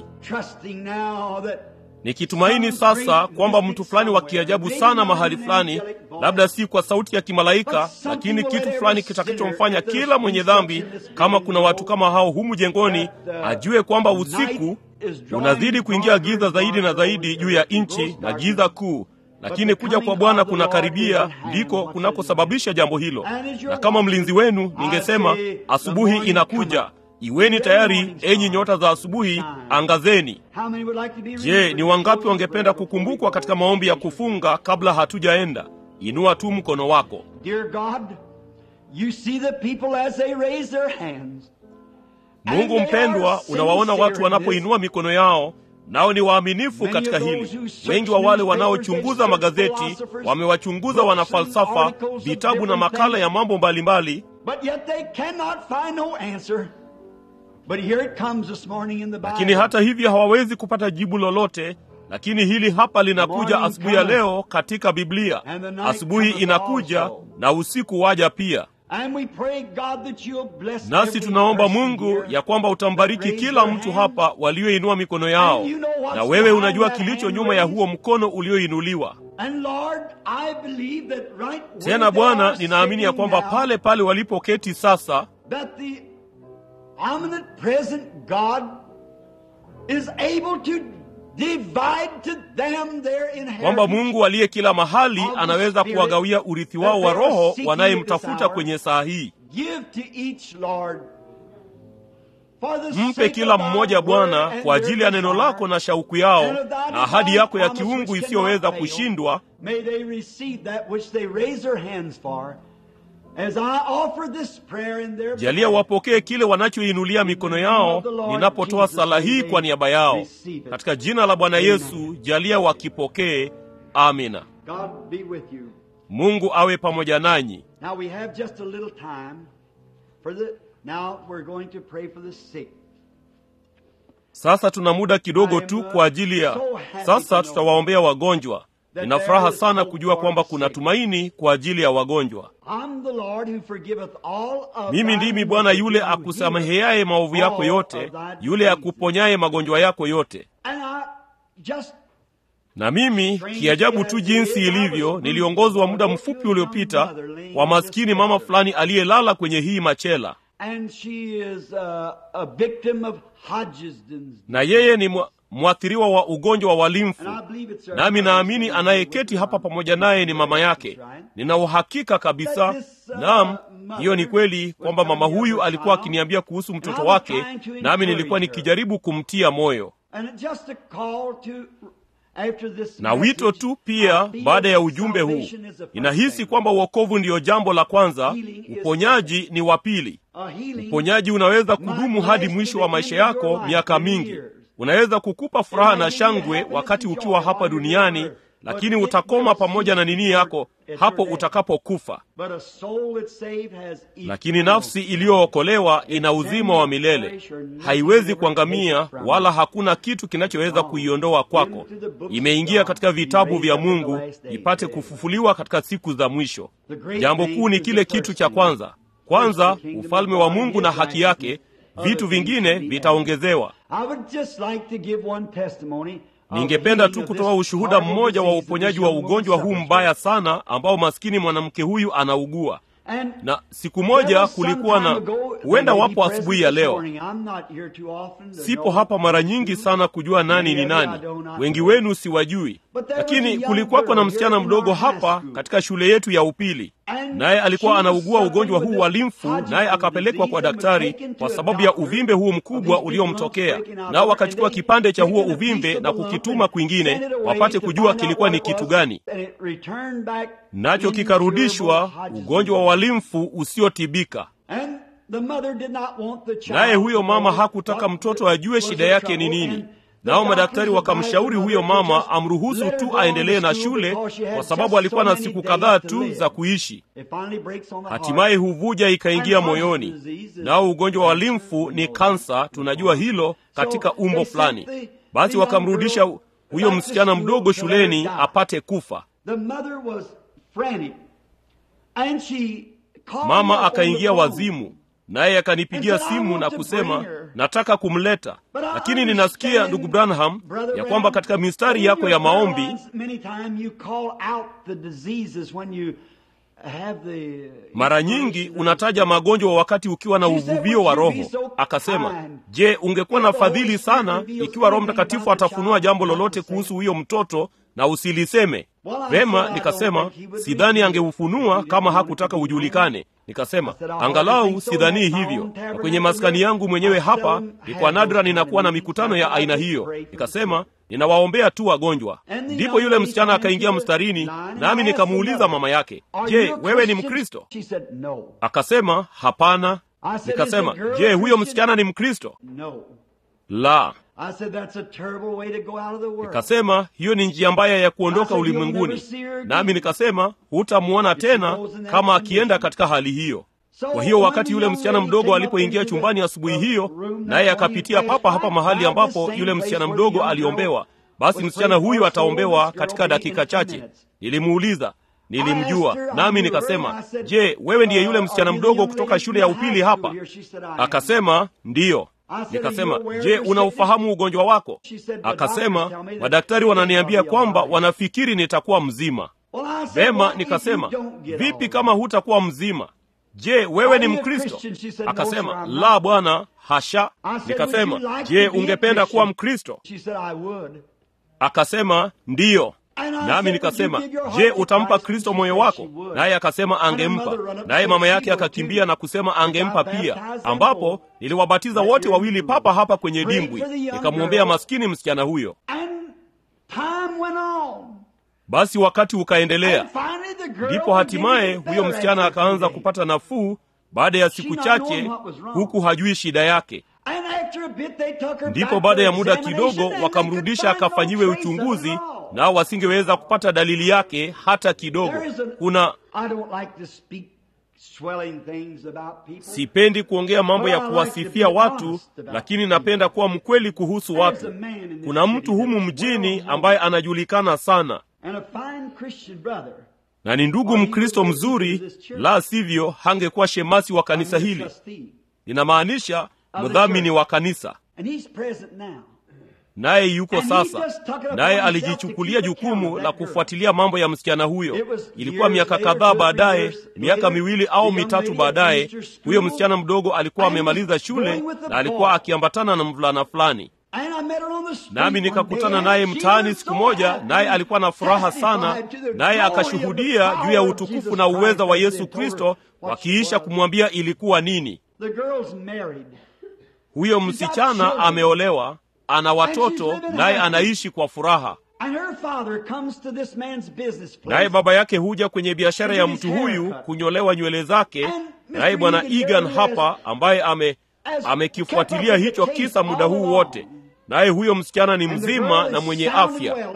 Nikitumaini sasa kwamba mtu fulani wa kiajabu sana mahali fulani, labda si kwa sauti ya kimalaika, lakini kitu fulani kitakachomfanya kila mwenye dhambi, kama kuna watu kama hao humu jengoni, ajue kwamba usiku unazidi kuingia giza zaidi na zaidi juu ya nchi na giza kuu lakini kuja kwa Bwana kunakaribia, ndiko kunakosababisha jambo hilo. Na kama mlinzi wenu, ningesema asubuhi inakuja. Iweni tayari, enyi nyota za asubuhi, angazeni. Je, ni wangapi wangependa kukumbukwa katika maombi ya kufunga kabla hatujaenda? Inua tu mkono wako. Mungu mpendwa, unawaona watu wanapoinua mikono yao nao ni waaminifu katika hili. Wengi wa wale wanaochunguza magazeti wamewachunguza wanafalsafa, vitabu na makala ya mambo mbalimbali, But here it comes this morning in the lakini Bible. hata hivyo hawawezi kupata jibu lolote lakini hili hapa linakuja morning asubuhi ya cometh, leo katika biblia and the night asubuhi cometh inakuja also. na usiku waja pia And we pray, God, that you'll bless nasi every tunaomba person mungu here ya kwamba utambariki that raised kila their mtu hands. hapa walioinua mikono yao And you know what's na wewe behind unajua that kilicho hand nyuma ya raised? huo mkono ulioinuliwa And Lord, I believe that right where tena they bwana are ninaamini ya sitting kwamba now, pale pale walipoketi sasa that the omnipresent present God is able to divide to them their inheritance. kwamba mungu aliye kila mahali of the anaweza Spirit kuwagawia urithi wao that wa they are roho seeking wanayemtafuta at this hour. kwenye saa hii Give to each Lord for the mpe sake kila of thy mmoja word bwana and kwa their ajili ya neno desire, lako na shauku yao and of thy na ahadi divine yako ya promise kiungu which isiyoweza cannot fail. kushindwa May they receive that which they raise their hands for. As I offer this prayer in their jalia behalf, wapokee kile wanachoinulia mikono yao ninapotoa sala hii kwa niaba yao katika jina la bwana yesu jalia wakipokee amina God be with you. mungu awe pamoja nanyi Now we have just a little time for the. Now we're going to pray for the sick. sasa tuna muda kidogo tu kwa ajili ya sasa tutawaombea wagonjwa nina furaha sana kujua kwamba kuna tumaini kwa ajili ya wagonjwa I'm the Lord who forgiveth all of mimi thy ndimi bwana yule iniquities, who akusameheaye maovu yako all yote of thy yule diseases. akuponyaye magonjwa yako yote And I just na mimi kiajabu tu jinsi ilivyo niliongozwa muda mfupi uliopita kwa maskini mama fulani aliyelala kwenye hii machela and she is uh, a victim of Hodgkin's. na yeye ni mwa- mwathiriwa wa ugonjwa wa limfu And I believe it's her nami mother naamini standing anayeketi with hapa her. pamoja naye ni mama yake nina uhakika kabisa naam hiyo ni kweli kwamba mama huyu alikuwa akiniambia kuhusu mtoto wake nami nilikuwa nikijaribu kumtia moyo And just a call to after this na wito message, tu pia I feel baada ya that ujumbe huu salvation is the first ninahisi thing. kwamba uokovu ndiyo jambo la kwanza Healing is uponyaji ni wa pili A healing uponyaji unaweza kudumu hadi last mwisho to wa the maisha end of your yako life, miaka many mingi years. unaweza kukupa furaha And na may you shangwe have wakati this ukiwa joy hapa while you're duniani here, lakini but it utakoma will pamoja na cease nini yako at your hapo death. utakapokufa But a soul that's saved has lakini eternal nafsi iliyookolewa ina uzima wa milele haiwezi kuangamia wala hakuna kitu kinachoweza kuiondoa kwako imeingia katika vitabu vya mungu ipate kufufuliwa katika siku za mwisho jambo kuu ni kile kitu cha kwanza kwanza ufalme wa mungu na haki yake vitu vingine vitaongezewa I would just like to give one testimony of ningependa healing tu of kutoa this ushuhuda horrible mmoja wa disease that uponyaji this wa young woman ugonjwa huu suffers mbaya sana ambao maskini mwanamke huyu anaugua from. And na siku there moja was kulikuwa some na time ago, huenda I may be wapo present asubuhi ya this leo morning. I'm not here too often to sipo know hapa mara who's nyingi who. sana kujua nani ni nani wengi wenu siwajui lakini kulikuwako na msichana mdogo hapa katika shule yetu ya upili naye alikuwa anaugua ugonjwa huu wa limfu naye akapelekwa kwa daktari kwa sababu ya uvimbe huu mkubwa uliomtokea nao wakachukua kipande cha huo uvimbe na kukituma kwingine wapate kujua kilikuwa ni kitu gani nacho kikarudishwa ugonjwa wa limfu usiotibika naye huyo mama hakutaka mtoto ajue shida yake ni nini nao madaktari wakamshauri huyo mama amruhusu tu aendelee na shule kwa sababu alikuwa na siku kadhaa tu za kuishi hatimaye huvuja ikaingia moyoni nao ugonjwa wa limfu ni kansa tunajua hilo katika umbo fulani basi wakamrudisha huyo msichana mdogo shuleni apate kufa mama akaingia wazimu naye akanipigia simu na kusema nataka kumleta lakini ninasikia ndugu branham ya kwamba katika mistari yako ya maombi mara nyingi unataja magonjwa wakati ukiwa na uvuvio wa roho akasema je ungekuwa na fadhili sana ikiwa roho mtakatifu atafunua jambo lolote kuhusu huyo mtoto na usiliseme vema nikasema sidhani angeufunua kama hakutaka ujulikane nikasema angalau sidhanii hivyo na kwenye maskani yangu mwenyewe hapa ni kwa nadra ninakuwa na mikutano ya aina hiyo nikasema ninawaombea tu wagonjwa ndipo yule msichana akaingia mstarini nami nikamuuliza mama yake je wewe ni mkristo akasema hapana nikasema je huyo msichana ni mkristo la nikasema hiyo ni njia mbaya ya kuondoka ulimwenguni nami nikasema hutamwona tena kama akienda katika hali hiyo Kwa hiyo wakati yule msichana mdogo alipoingia chumbani asubuhi hiyo, naye akapitia papa hapa mahali ambapo yule msichana mdogo aliombewa, basi msichana huyu ataombewa katika dakika chache. Nilimuuliza, nilimjua, nami nikasema, je, wewe ndiye yule msichana mdogo kutoka shule ya upili hapa? Akasema ndiyo. Nikasema, je, unaufahamu ugonjwa wako? Akasema, madaktari wananiambia kwamba wanafikiri nitakuwa mzima. Vema, nikasema, vipi kama hutakuwa mzima? Je, wewe ni Mkristo? Akasema, la bwana, hasha. Nikasema, je, ungependa kuwa Mkristo? Akasema, ndiyo. Nami nikasema, je, utampa Kristo moyo wako? Naye akasema angempa. Naye mama yake akakimbia na kusema angempa pia, ambapo niliwabatiza wote wawili papa hapa kwenye dimbwi, nikamwombea maskini msichana huyo. Basi wakati ukaendelea, ndipo hatimaye huyo msichana akaanza kupata nafuu baada ya siku chache, huku hajui shida yake. Ndipo baada ya muda kidogo wakamrudisha akafanyiwe uchunguzi, nao wasingeweza kupata dalili yake hata kidogo. Kuna sipendi kuongea mambo ya kuwasifia watu, lakini napenda kuwa mkweli kuhusu watu. Kuna mtu humu mjini ambaye anajulikana sana na ni ndugu Mkristo mzuri, la sivyo hangekuwa shemasi wa kanisa hili. Ninamaanisha mdhamini wa kanisa, naye yuko sasa. Naye alijichukulia jukumu la kufuatilia mambo ya msichana huyo. Ilikuwa miaka kadhaa baadaye, miaka miwili au mitatu baadaye, huyo msichana mdogo alikuwa amemaliza shule na alikuwa akiambatana na mvulana fulani nami nikakutana naye mtaani siku moja, naye alikuwa na furaha sana, naye akashuhudia juu ya utukufu na uweza wa Yesu Kristo, wakiisha kumwambia ilikuwa nini. Huyo msichana ameolewa, ana watoto, naye anaishi kwa furaha. Naye baba yake huja kwenye biashara ya mtu huyu kunyolewa nywele zake, naye bwana Egan hapa ambaye ame amekifuatilia hicho kisa muda huu wote naye huyo msichana ni mzima na mwenye afya.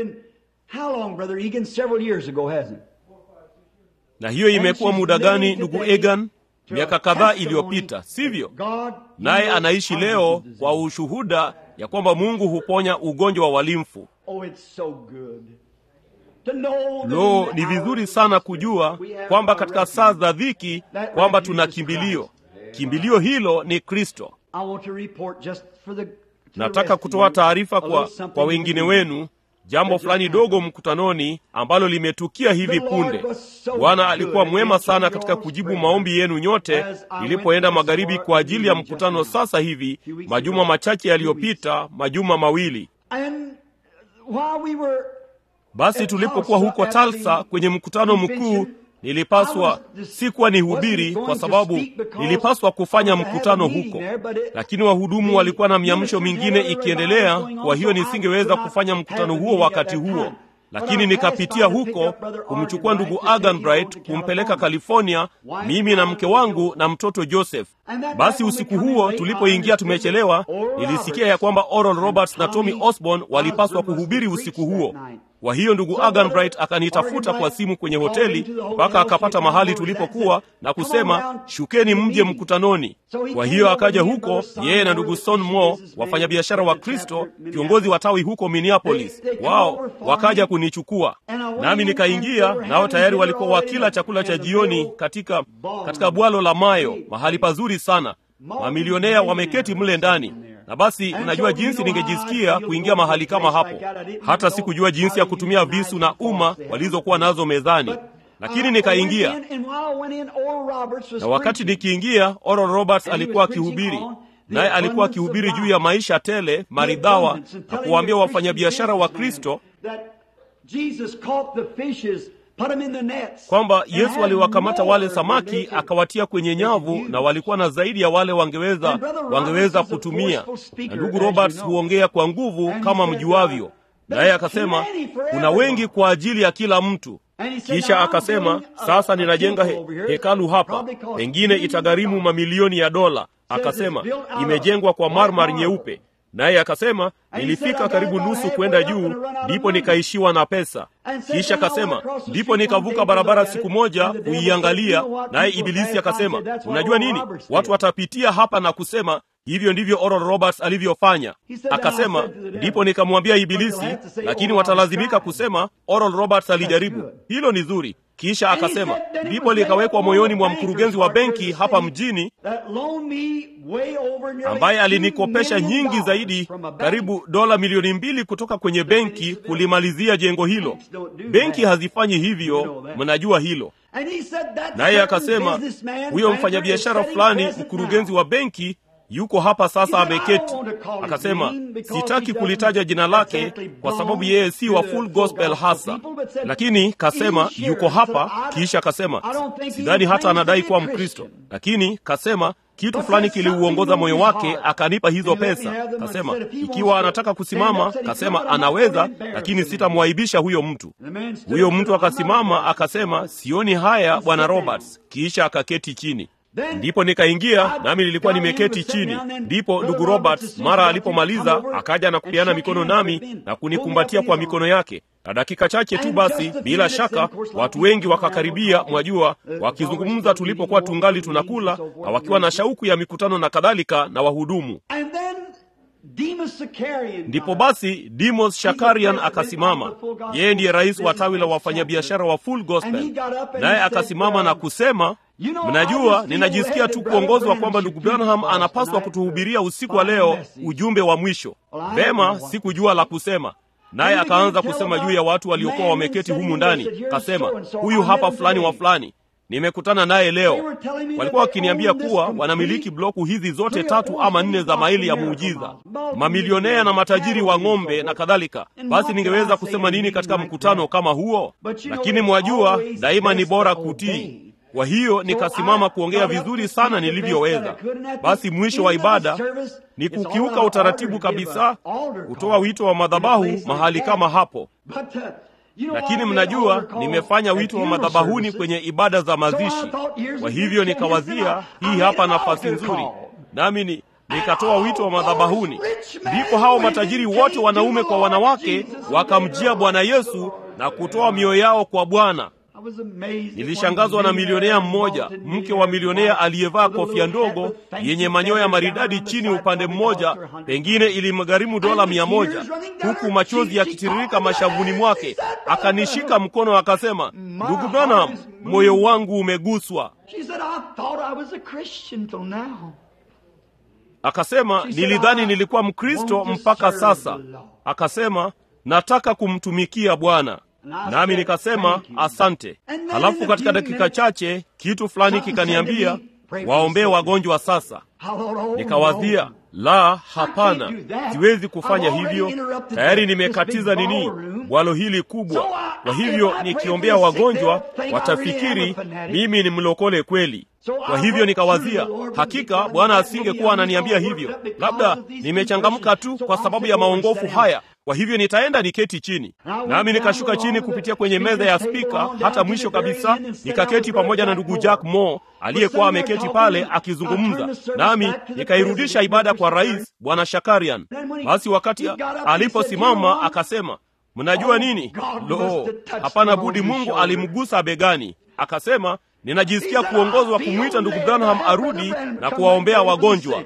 Na hiyo imekuwa muda gani, ndugu Egan? Miaka kadhaa iliyopita, sivyo? Naye anaishi leo kwa ushuhuda ya kwamba Mungu huponya ugonjwa wa limfu. Lo, ni vizuri sana kujua kwamba katika saa za dhiki kwamba tuna kimbilio. Kimbilio hilo ni Kristo. Nataka kutoa taarifa kwa, kwa wengine wenu jambo fulani dogo mkutanoni ambalo limetukia hivi punde. Bwana alikuwa mwema sana katika kujibu maombi yenu nyote nilipoenda magharibi kwa ajili ya mkutano sasa hivi majuma machache yaliyopita, majuma mawili. Basi tulipokuwa huko Tulsa kwenye mkutano mkuu nilipaswa sikuwa nihubiri kwa sababu nilipaswa kufanya mkutano huko, lakini wahudumu walikuwa na miamsho mingine ikiendelea, kwa hiyo nisingeweza kufanya mkutano huo wakati huo. Lakini nikapitia huko kumchukua ndugu Agan Bright kumpeleka California, mimi na mke wangu na mtoto Joseph. Basi usiku huo tulipoingia tumechelewa, nilisikia ya kwamba Oral Roberts na Tommy Osborne walipaswa kuhubiri usiku huo. Kwa hiyo ndugu Agan Bright akanitafuta kwa simu kwenye hoteli mpaka akapata mahali tulipokuwa na kusema, shukeni mje mkutanoni. Kwa hiyo akaja huko yeye na ndugu Son Mo, wafanyabiashara wa Kristo, kiongozi wa tawi huko Minneapolis. Wao wakaja kunichukua nami nikaingia nao, tayari walikuwa wakila chakula cha jioni katika, katika bwalo la Mayo, mahali pazuri sana. Mamilionea wameketi mle ndani na basi unajua jinsi ningejisikia kuingia mahali kama hapo. Hata sikujua jinsi ya kutumia visu na uma walizokuwa nazo mezani, lakini nikaingia. Na wakati nikiingia, Oral Roberts alikuwa akihubiri, naye alikuwa akihubiri juu ya maisha tele maridhawa na kuwaambia wafanyabiashara wa Kristo kwamba Yesu aliwakamata wale samaki akawatia kwenye nyavu, na walikuwa na zaidi ya wale wangeweza wangeweza kutumia. Na ndugu Roberts huongea kwa nguvu kama mjuavyo, naye akasema kuna wengi kwa ajili ya kila mtu. Kisha akasema sasa ninajenga he, hekalu hapa, pengine itagharimu mamilioni ya dola. Akasema imejengwa kwa marmar nyeupe naye akasema nilifika karibu nusu kwenda juu ndipo nikaishiwa na pesa kisha akasema ndipo nikavuka barabara siku moja kuiangalia naye ibilisi akasema unajua nini watu watapitia hapa na kusema hivyo ndivyo oral roberts alivyofanya akasema ndipo nikamwambia ibilisi lakini watalazimika kusema oral roberts alijaribu hilo ni zuri kisha akasema ndipo likawekwa moyoni mwa mkurugenzi wa benki hapa mjini ambaye alinikopesha nyingi zaidi karibu dola milioni mbili kutoka kwenye benki kulimalizia jengo hilo benki hazifanyi hivyo mnajua hilo naye akasema huyo mfanyabiashara fulani mkurugenzi wa benki yuko hapa sasa ameketi akasema sitaki kulitaja jina lake kwa sababu yeye si wa full gospel hasa lakini kasema yuko hapa kisha kasema sidhani hata anadai kuwa mkristo lakini kasema kitu fulani kiliuongoza moyo wake akanipa hizo pesa kasema ikiwa anataka kusimama kasema anaweza lakini sitamwaibisha huyo mtu huyo mtu akasimama akasema sioni haya bwana roberts kisha akaketi chini ndipo nikaingia nami nilikuwa nimeketi chini ndipo ndugu roberts mara alipomaliza akaja na kupeana mikono nami na kunikumbatia kwa mikono yake na dakika chache tu basi bila shaka watu wengi wakakaribia mwajua wakizungumza tulipokuwa tungali tunakula na wakiwa na shauku ya mikutano na kadhalika na wahudumu ndipo basi dimos shakarian akasimama yeye ndiye rais wa tawi la wafanyabiashara wa full gospel naye akasimama na kusema mnajua ninajisikia tu kuongozwa kwamba ndugu branham anapaswa kutuhubiria usiku wa leo ujumbe wa mwisho vema sikujua la kusema naye akaanza kusema juu ya watu waliokuwa wameketi humu ndani kasema huyu hapa fulani wa fulani nimekutana naye leo walikuwa wakiniambia kuwa wanamiliki bloku hizi zote tatu ama nne za maili ya muujiza mamilionea na matajiri wa ng'ombe na kadhalika basi ningeweza kusema nini katika mkutano kama huo lakini mwajua daima ni bora kutii kwa hiyo nikasimama kuongea vizuri sana nilivyoweza basi mwisho wa ibada ni kukiuka utaratibu kabisa kutoa wito wa madhabahu mahali kama hapo lakini mnajua nimefanya wito wa madhabahuni kwenye ibada za mazishi kwa hivyo nikawazia hii hapa nafasi nzuri nami ni nikatoa wito wa madhabahuni ndipo hao matajiri wote wanaume kwa wanawake wakamjia bwana yesu na kutoa mioyo yao kwa bwana nilishangazwa na milionea mmoja mke wa milionea aliyevaa kofia ndogo yenye manyoya maridadi chini upande mmoja pengine ilimgharimu dola mia moja huku machozi yakitiririka mashavuni mwake akanishika mkono akasema ndugu branham moyo wangu umeguswa akasema nilidhani nilikuwa mkristo mpaka sasa akasema nataka kumtumikia bwana nami nikasema asante halafu katika dakika chache kitu fulani kikaniambia waombee wagonjwa sasa nikawazia la hapana siwezi kufanya hivyo tayari nimekatiza nini bwalo hili kubwa kwa hivyo nikiombea wagonjwa watafikiri mimi ni mlokole kweli kwa hivyo nikawazia hakika bwana asingekuwa ananiambia hivyo labda nimechangamka tu kwa sababu ya maongofu haya kwa hivyo nitaenda niketi chini nami nikashuka chini kupitia kwenye meza ya spika hata mwisho kabisa nikaketi pamoja na ndugu jack moore aliyekuwa ameketi pale akizungumza nami nikairudisha ibada kwa rais bwana shakarian basi wakati aliposimama akasema mnajua nini lo hapana budi mungu alimgusa begani akasema ninajisikia kuongozwa kumwita ndugu branham arudi na kuwaombea wagonjwa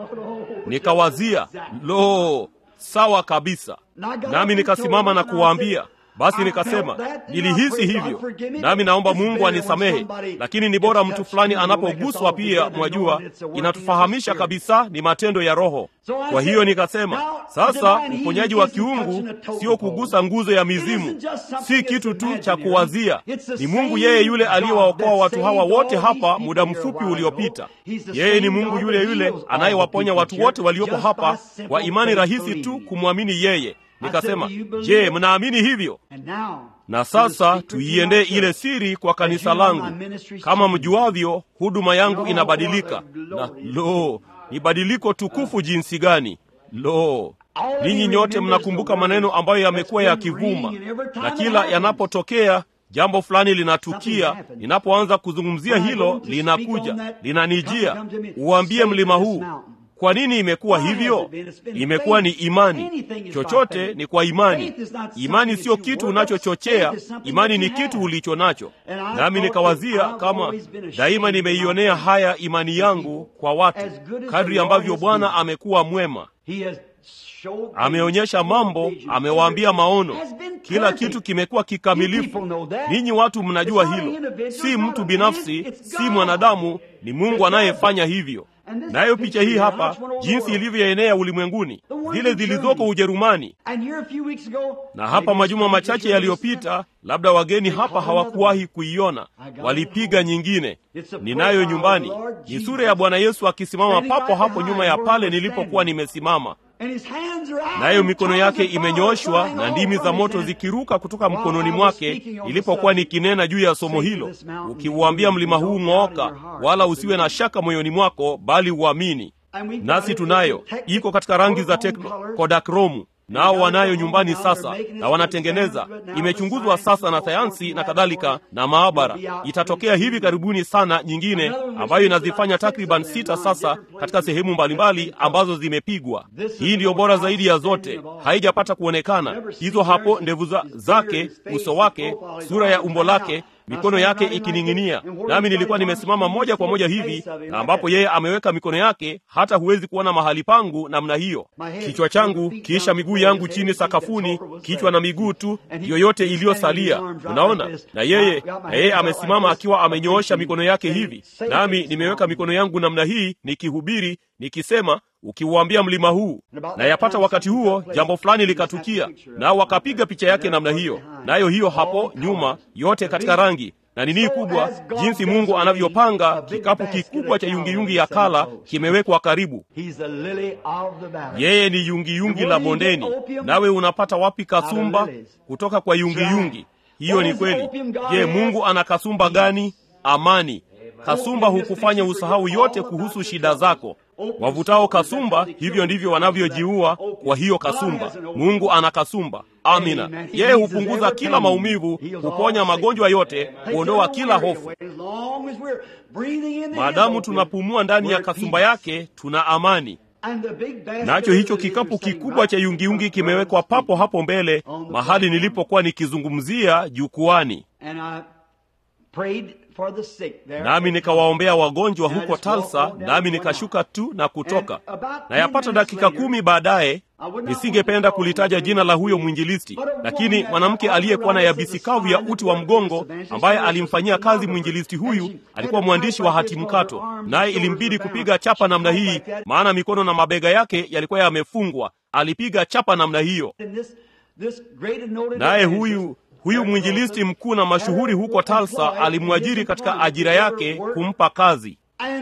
nikawazia lo sawa kabisa nami nikasimama na kuwaambia basi nikasema nilihisi hivyo nami naomba mungu anisamehe lakini ni bora mtu fulani anapoguswa pia mwajua inatufahamisha kabisa ni matendo ya roho kwa hiyo nikasema sasa uponyaji wa kiungu sio kugusa nguzo ya mizimu si kitu tu cha kuwazia ni mungu yeye yule aliyewaokoa watu hawa wote hapa muda mfupi uliopita yeye ni mungu yule yule anayewaponya watu wote waliopo hapa kwa imani rahisi tu kumwamini yeye nikasema je mnaamini hivyo na sasa tuiendee ile siri kwa kanisa langu kama mjuavyo huduma yangu inabadilika na lo ni badiliko tukufu jinsi gani lo ninyi nyote mnakumbuka maneno ambayo yamekuwa yakivuma na kila yanapotokea jambo fulani linatukia ninapoanza kuzungumzia hilo linakuja linanijia uambie mlima huu Kwa nini imekuwa hivyo? Imekuwa ni imani. Chochote ni kwa imani. Imani sio kitu unachochochea, imani ni kitu ulicho nacho. Nami nikawazia kama daima nimeionea haya imani yangu kwa watu, kadri ambavyo Bwana amekuwa mwema ameonyesha mambo, amewaambia maono, kila kitu kimekuwa kikamilifu. Ninyi watu mnajua hilo, si mtu binafsi, si mwanadamu, ni Mungu anayefanya hivyo. Nayo picha hii hapa, jinsi ilivyoenea ulimwenguni, zile zilizoko Ujerumani. Na hapa majuma machache yaliyopita, labda wageni hapa hawakuwahi kuiona, walipiga nyingine. Ninayo nyumbani, ni sura ya Bwana Yesu akisimama papo hapo nyuma ya pale nilipokuwa nimesimama nayo mikono yake imenyooshwa na ndimi za moto zikiruka kutoka mkononi mwake, nilipokuwa nikinena juu ya somo hilo, ukiuambia mlima huu ng'ooka, wala usiwe na shaka moyoni mwako, bali uamini. Nasi tunayo, iko katika rangi za tekno Kodakromu, nao wanayo nyumbani sasa, na wanatengeneza. Imechunguzwa sasa na sayansi na kadhalika na maabara. Itatokea hivi karibuni sana nyingine ambayo inazifanya takriban sita sasa katika sehemu mbalimbali ambazo zimepigwa. Hii ndiyo bora zaidi ya zote, haijapata kuonekana. Hizo hapo ndevu za, zake, uso wake, sura ya umbo lake mikono yake ikining'inia, nami nilikuwa nimesimama moja kwa moja hivi, na ambapo yeye ameweka mikono yake, hata huwezi kuona mahali pangu namna hiyo. Kichwa changu, kisha miguu yangu chini sakafuni, kichwa na miguu tu, yoyote iliyosalia, unaona. Na yeye na yeye amesimama akiwa amenyoosha mikono yake hivi, nami nimeweka mikono yangu namna hii, nikihubiri nikisema ukiuambia mlima huu. Na yapata wakati huo jambo fulani likatukia, nao wakapiga picha yake namna hiyo, nayo hiyo hapo nyuma, yote katika rangi na nini kubwa, jinsi Mungu anavyopanga kikapu kikubwa cha yungiyungi ya kala kimewekwa karibu. Yeye ni yungiyungi la bondeni. Nawe unapata wapi kasumba? Kutoka kwa yungiyungi. Hiyo ni kweli. Je, Mungu ana kasumba gani? Amani. Kasumba hukufanya usahau yote kuhusu shida zako. Wavutao kasumba, hivyo ndivyo wanavyojiua kwa hiyo kasumba. Mungu ana kasumba. Amina. Yeye hupunguza kila maumivu, huponya magonjwa yote, huondoa kila hofu. Maadamu tunapumua ndani ya kasumba yake, tuna amani. Nacho hicho kikapu kikubwa cha yungiyungi kimewekwa papo hapo mbele, mahali nilipokuwa nikizungumzia jukwani nami nikawaombea wagonjwa huko Talsa, nami nikashuka tu na kutoka. Na yapata dakika kumi baadaye, nisingependa kulitaja jina la huyo mwinjilisti, lakini mwanamke aliyekuwa na yabisi kavu ya uti wa mgongo, ambaye alimfanyia kazi mwinjilisti huyu, alikuwa mwandishi wa hati mkato, naye ilimbidi kupiga chapa namna hii, maana mikono na mabega yake yalikuwa yamefungwa. Alipiga chapa namna hiyo, naye huyu huyu mwinjilisti mkuu na mashuhuri huko Talsa alimwajiri katika ajira yake kumpa kazi.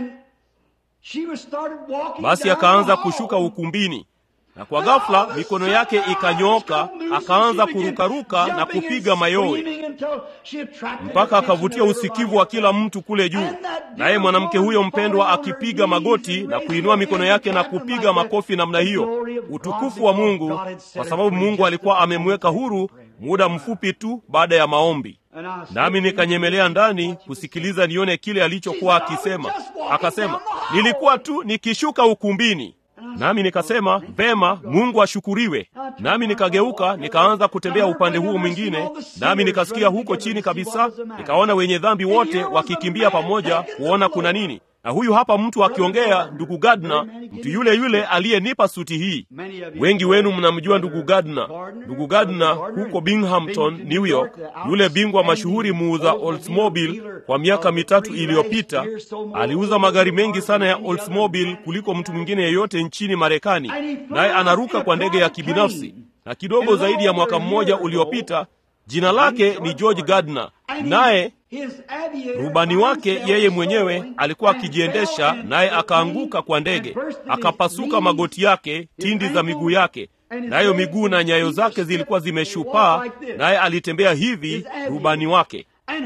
Basi akaanza kushuka ukumbini, na kwa ghafla mikono yake ikanyooka, akaanza kurukaruka na kupiga mayowe mpaka akavutia usikivu wa kila mtu kule juu. Naye mwanamke huyo mpendwa akipiga magoti na kuinua mikono yake na kupiga makofi namna hiyo, utukufu wa Mungu, kwa sababu Mungu alikuwa amemweka huru muda mfupi tu baada ya maombi. Nami nikanyemelea ndani kusikiliza nione kile alichokuwa akisema. Akasema, nilikuwa tu nikishuka ukumbini. Nami nikasema vema, Mungu ashukuriwe. Nami nikageuka nikaanza kutembea upande huo mwingine, nami nikasikia huko chini kabisa, nikaona wenye dhambi wote wakikimbia pamoja kuona kuna nini. Na huyu hapa mtu akiongea, ndugu Gardner, mtu yule yule aliyenipa suti hii. Wengi wenu mnamjua ndugu Gardner. Ndugu Gardner huko Binghamton, New York, yule bingwa mashuhuri muuza Oldsmobile kwa miaka mitatu iliyopita, aliuza magari mengi sana ya Oldsmobile kuliko mtu mwingine yeyote nchini Marekani, naye anaruka kwa ndege ya kibinafsi. Na kidogo zaidi ya mwaka mmoja uliopita, jina lake ni George Gardner, naye rubani wake yeye mwenyewe alikuwa akijiendesha, naye akaanguka kwa ndege, akapasuka magoti yake, tindi za miguu yake, nayo miguu na nyayo zake zilikuwa zimeshupaa, naye alitembea hivi, rubani wake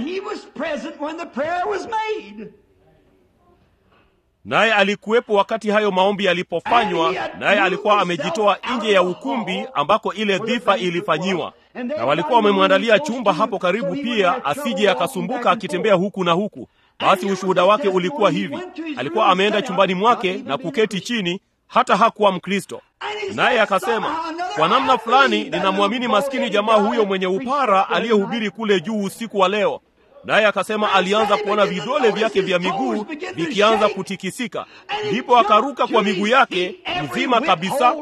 naye alikuwepo wakati hayo maombi yalipofanywa, naye alikuwa amejitoa nje ya ukumbi ambako ile dhifa ilifanyiwa, na walikuwa wamemwandalia chumba hapo karibu pia, asije akasumbuka akitembea huku na huku. Basi ushuhuda wake ulikuwa hivi: alikuwa ameenda chumbani mwake na kuketi chini, hata hakuwa Mkristo. Naye akasema kwa namna fulani ninamwamini maskini jamaa huyo mwenye upara aliyehubiri kule juu usiku wa leo. Naye akasema alianza kuona vidole vyake vya miguu vikianza kutikisika, ndipo akaruka kwa miguu yake mzima kabisa,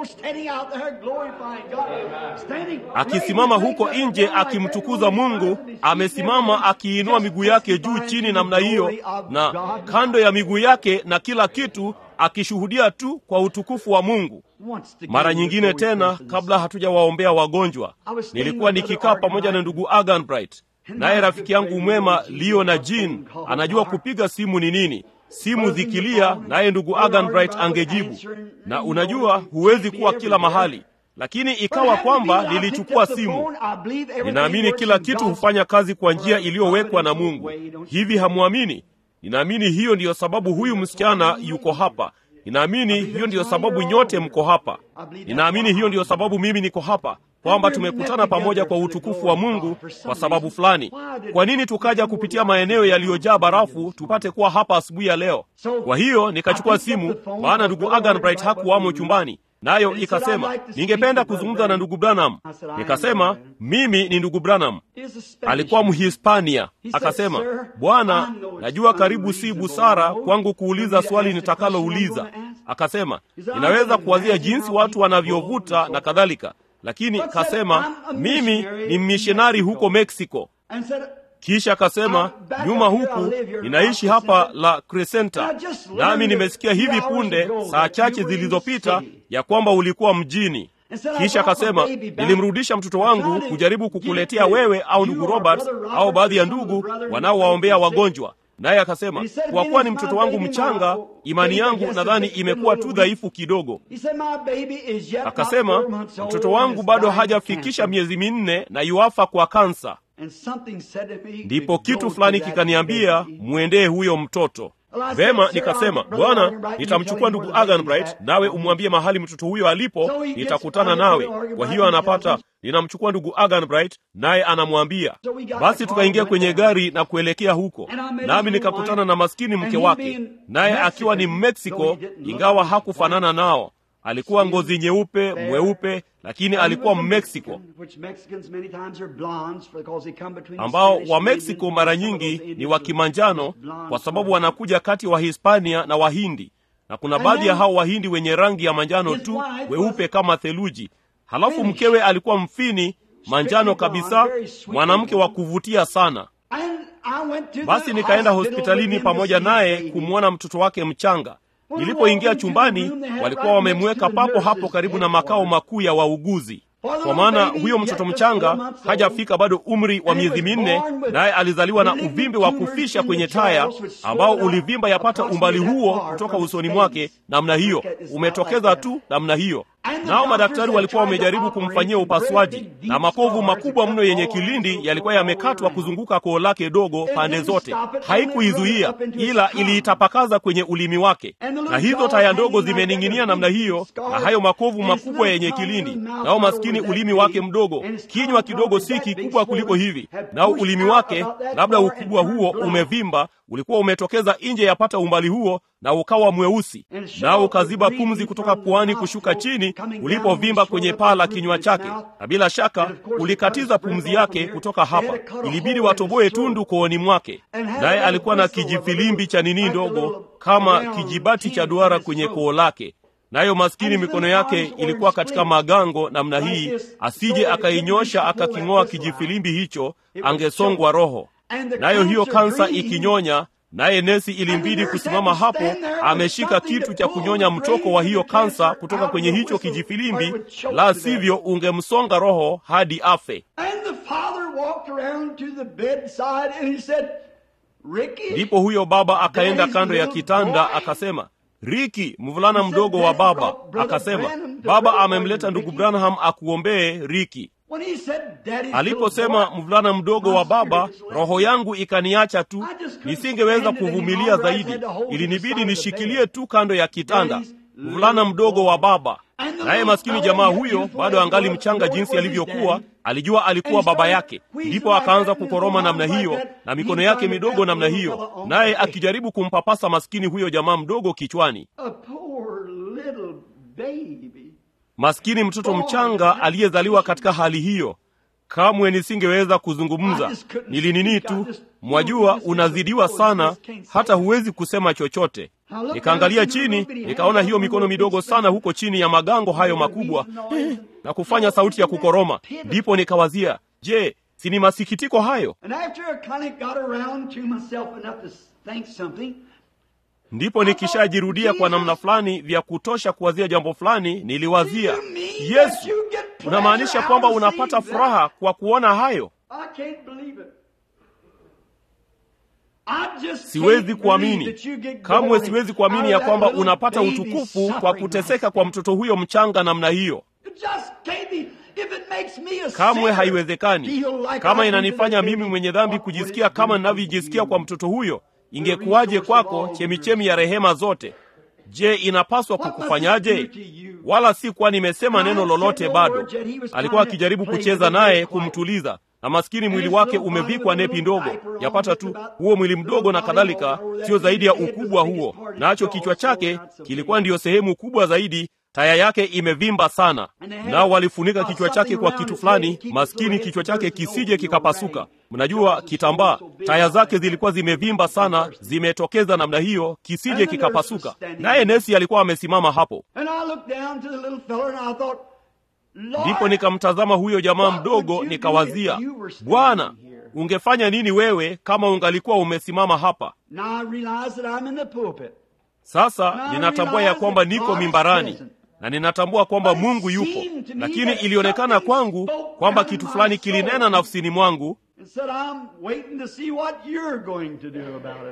akisimama huko nje akimtukuza Mungu. Amesimama akiinua miguu yake juu chini namna hiyo, na kando ya miguu yake na kila kitu akishuhudia tu kwa utukufu wa Mungu. Mara nyingine tena, kabla hatujawaombea wagonjwa, nilikuwa nikikaa pamoja na ndugu Agan Bright, naye rafiki yangu mwema Leo na Jean anajua kupiga simu ni nini. Simu zikilia, naye ndugu Agan Bright angejibu. Na unajua huwezi kuwa kila mahali, lakini ikawa kwamba nilichukua simu. Ninaamini kila kitu hufanya kazi kwa njia iliyowekwa na Mungu. Hivi hamwamini? Ninaamini hiyo ndiyo sababu huyu msichana yuko hapa. Ninaamini hiyo ndiyo sababu nyote mko hapa. Ninaamini hiyo ndiyo sababu mimi niko hapa, kwamba tumekutana pamoja kwa utukufu wa Mungu kwa sababu fulani. Kwa nini tukaja kupitia maeneo yaliyojaa barafu tupate kuwa hapa asubuhi ya leo? Kwa hiyo nikachukua simu, maana ndugu Agan Bright hakuwamo chumbani, nayo ikasema ningependa kuzungumza na ndugu Branham. Nikasema mimi ni ndugu Branham. Alikuwa Mhispania. Akasema, Bwana, najua karibu si busara kwangu kuuliza swali nitakalouliza. Akasema ninaweza kuwazia jinsi watu wanavyovuta na kadhalika, lakini kasema mimi ni mmishonari huko Meksiko. Kisha akasema nyuma huku ninaishi hapa La Crescenta, nami nimesikia hivi punde saa chache zilizopita ya kwamba ulikuwa mjini. Kisha akasema nilimrudisha mtoto wangu kujaribu kukuletea wewe au ndugu Robert au baadhi ya ndugu wanaowaombea wagonjwa. Naye akasema kwa kuwa ni mtoto wangu mchanga, imani yangu nadhani imekuwa tu dhaifu kidogo. Akasema mtoto wangu bado hajafikisha miezi minne na yuafa kwa kansa. Ndipo kitu fulani kikaniambia mwendee huyo mtoto. Vema, nikasema Bwana, nitamchukua ndugu Agan Bright, nawe umwambie mahali mtoto huyo alipo, nitakutana nawe. Kwa hiyo anapata, ninamchukua ndugu Agan Bright, naye anamwambia. Basi tukaingia kwenye gari na kuelekea huko, nami nikakutana na maskini mke wake, naye akiwa ni Mmeksiko, ingawa hakufanana nao. Alikuwa ngozi nyeupe mweupe, lakini alikuwa Mmeksiko, ambao Wameksiko mara nyingi ni wa kimanjano kwa sababu wanakuja kati ya Wahispania na Wahindi, na kuna baadhi ya hao Wahindi wenye rangi ya manjano tu, weupe kama theluji. Halafu mkewe alikuwa mfini manjano kabisa, mwanamke wa kuvutia sana. Basi nikaenda hospitalini pamoja naye kumwona mtoto wake mchanga. Nilipoingia chumbani, walikuwa wamemweka papo hapo karibu na makao makuu ya wauguzi, kwa maana huyo mtoto mchanga hajafika bado umri wa miezi minne, naye alizaliwa na uvimbe wa kufisha kwenye taya ambao ulivimba yapata umbali huo kutoka usoni mwake, namna hiyo, umetokeza tu namna hiyo. Nao madaktari walikuwa wamejaribu kumfanyia upasuaji, na makovu makubwa mno yenye kilindi yalikuwa yamekatwa kuzunguka koo lake dogo pande zote. Haikuizuia, ila iliitapakaza kwenye ulimi wake, na hizo taya ndogo zimening'inia namna hiyo, na hayo makovu makubwa yenye kilindi. Nao maskini ulimi wake mdogo, kinywa kidogo si kikubwa kuliko hivi, nao ulimi wake, labda ukubwa huo umevimba, ulikuwa umetokeza nje yapata umbali huo na ukawa mweusi, nao ukaziba pumzi kutoka puani kushuka chini ulipovimba kwenye paa la kinywa chake, na bila shaka ulikatiza pumzi yake kutoka hapa. Ilibidi watoboe tundu kooni mwake, naye alikuwa na kijifilimbi cha nini ndogo kama kijibati cha duara kwenye koo lake nayo maskini mikono yake ilikuwa katika magango namna hii, asije akainyosha akaking'oa kijifilimbi hicho, angesongwa roho. Nayo hiyo kansa ikinyonya, naye nesi ilimbidi kusimama hapo, ameshika kitu cha kunyonya mtoko wa hiyo kansa kutoka kwenye hicho kijifilimbi, la sivyo ungemsonga roho hadi afe. Ndipo huyo baba akaenda kando ya kitanda akasema Riki, mvulana mdogo wa baba, akasema, baba amemleta ndugu Branham akuombee Riki. Aliposema mvulana mdogo wa baba, roho yangu ikaniacha tu, nisingeweza kuvumilia zaidi. Ilinibidi nishikilie tu kando ya kitanda, mvulana mdogo wa baba. Naye maskini jamaa huyo bado angali mchanga jinsi alivyokuwa, alijua alikuwa baba yake. Ndipo akaanza kukoroma namna hiyo na mikono yake midogo namna hiyo, naye akijaribu kumpapasa maskini huyo jamaa mdogo kichwani. baby. maskini mtoto mchanga aliyezaliwa katika hali hiyo kamwe nisingeweza kuzungumza nilinini tu mwajua unazidiwa sana hata huwezi kusema chochote nikaangalia chini nikaona hiyo mikono midogo sana huko chini ya magango hayo makubwa na kufanya sauti ya kukoroma ndipo nikawazia je si ni masikitiko hayo And after I kind of got around to myself enough to think something, ndipo nikishajirudia kwa namna fulani vya kutosha kuwazia jambo fulani niliwazia You mean that yesu you get pleasure unamaanisha out kwamba of unapata seeing that? furaha kwa kuona hayo I can't believe it. I just siwezi can't kuamini believe that you get kamwe glory siwezi out kuamini of ya that kwamba little unapata baby utukufu kwa suffering kuteseka kwa mtoto huyo mchanga namna hiyo It just can't be. If it makes me a kamwe sinner, haiwezekani feel like kama I do inanifanya that mimi baby, mwenye dhambi what would it kujisikia do kama to ninavyojisikia you? kwa mtoto huyo ingekuwaje kwako chemichemi ya rehema zote je inapaswa What must it kukufanyaje do to you? wala si kuwa nimesema neno lolote bado alikuwa akijaribu kucheza naye kumtuliza na maskini mwili wake umevikwa nepi ndogo yapata tu huo mwili mdogo na kadhalika sio zaidi ya ukubwa huo nacho kichwa chake kilikuwa ndiyo sehemu kubwa zaidi taya yake imevimba sana nao walifunika kichwa chake kwa kitu fulani maskini kichwa chake kisije kikapasuka mnajua kitambaa taya zake zilikuwa zimevimba sana zimetokeza namna hiyo kisije kikapasuka naye nesi alikuwa amesimama hapo And I looked down to the little fella and I thought, Lord, ndipo nikamtazama huyo jamaa mdogo nikawazia bwana ungefanya nini wewe kama ungalikuwa umesimama hapa now I realize that I'm in the pulpit. sasa ninatambua ya kwamba niko mimbarani na ninatambua kwamba mungu yupo lakini ilionekana kwangu kwamba kitu fulani kilinena nafsini mwangu And said, I'm waiting to see what you're going to do about it.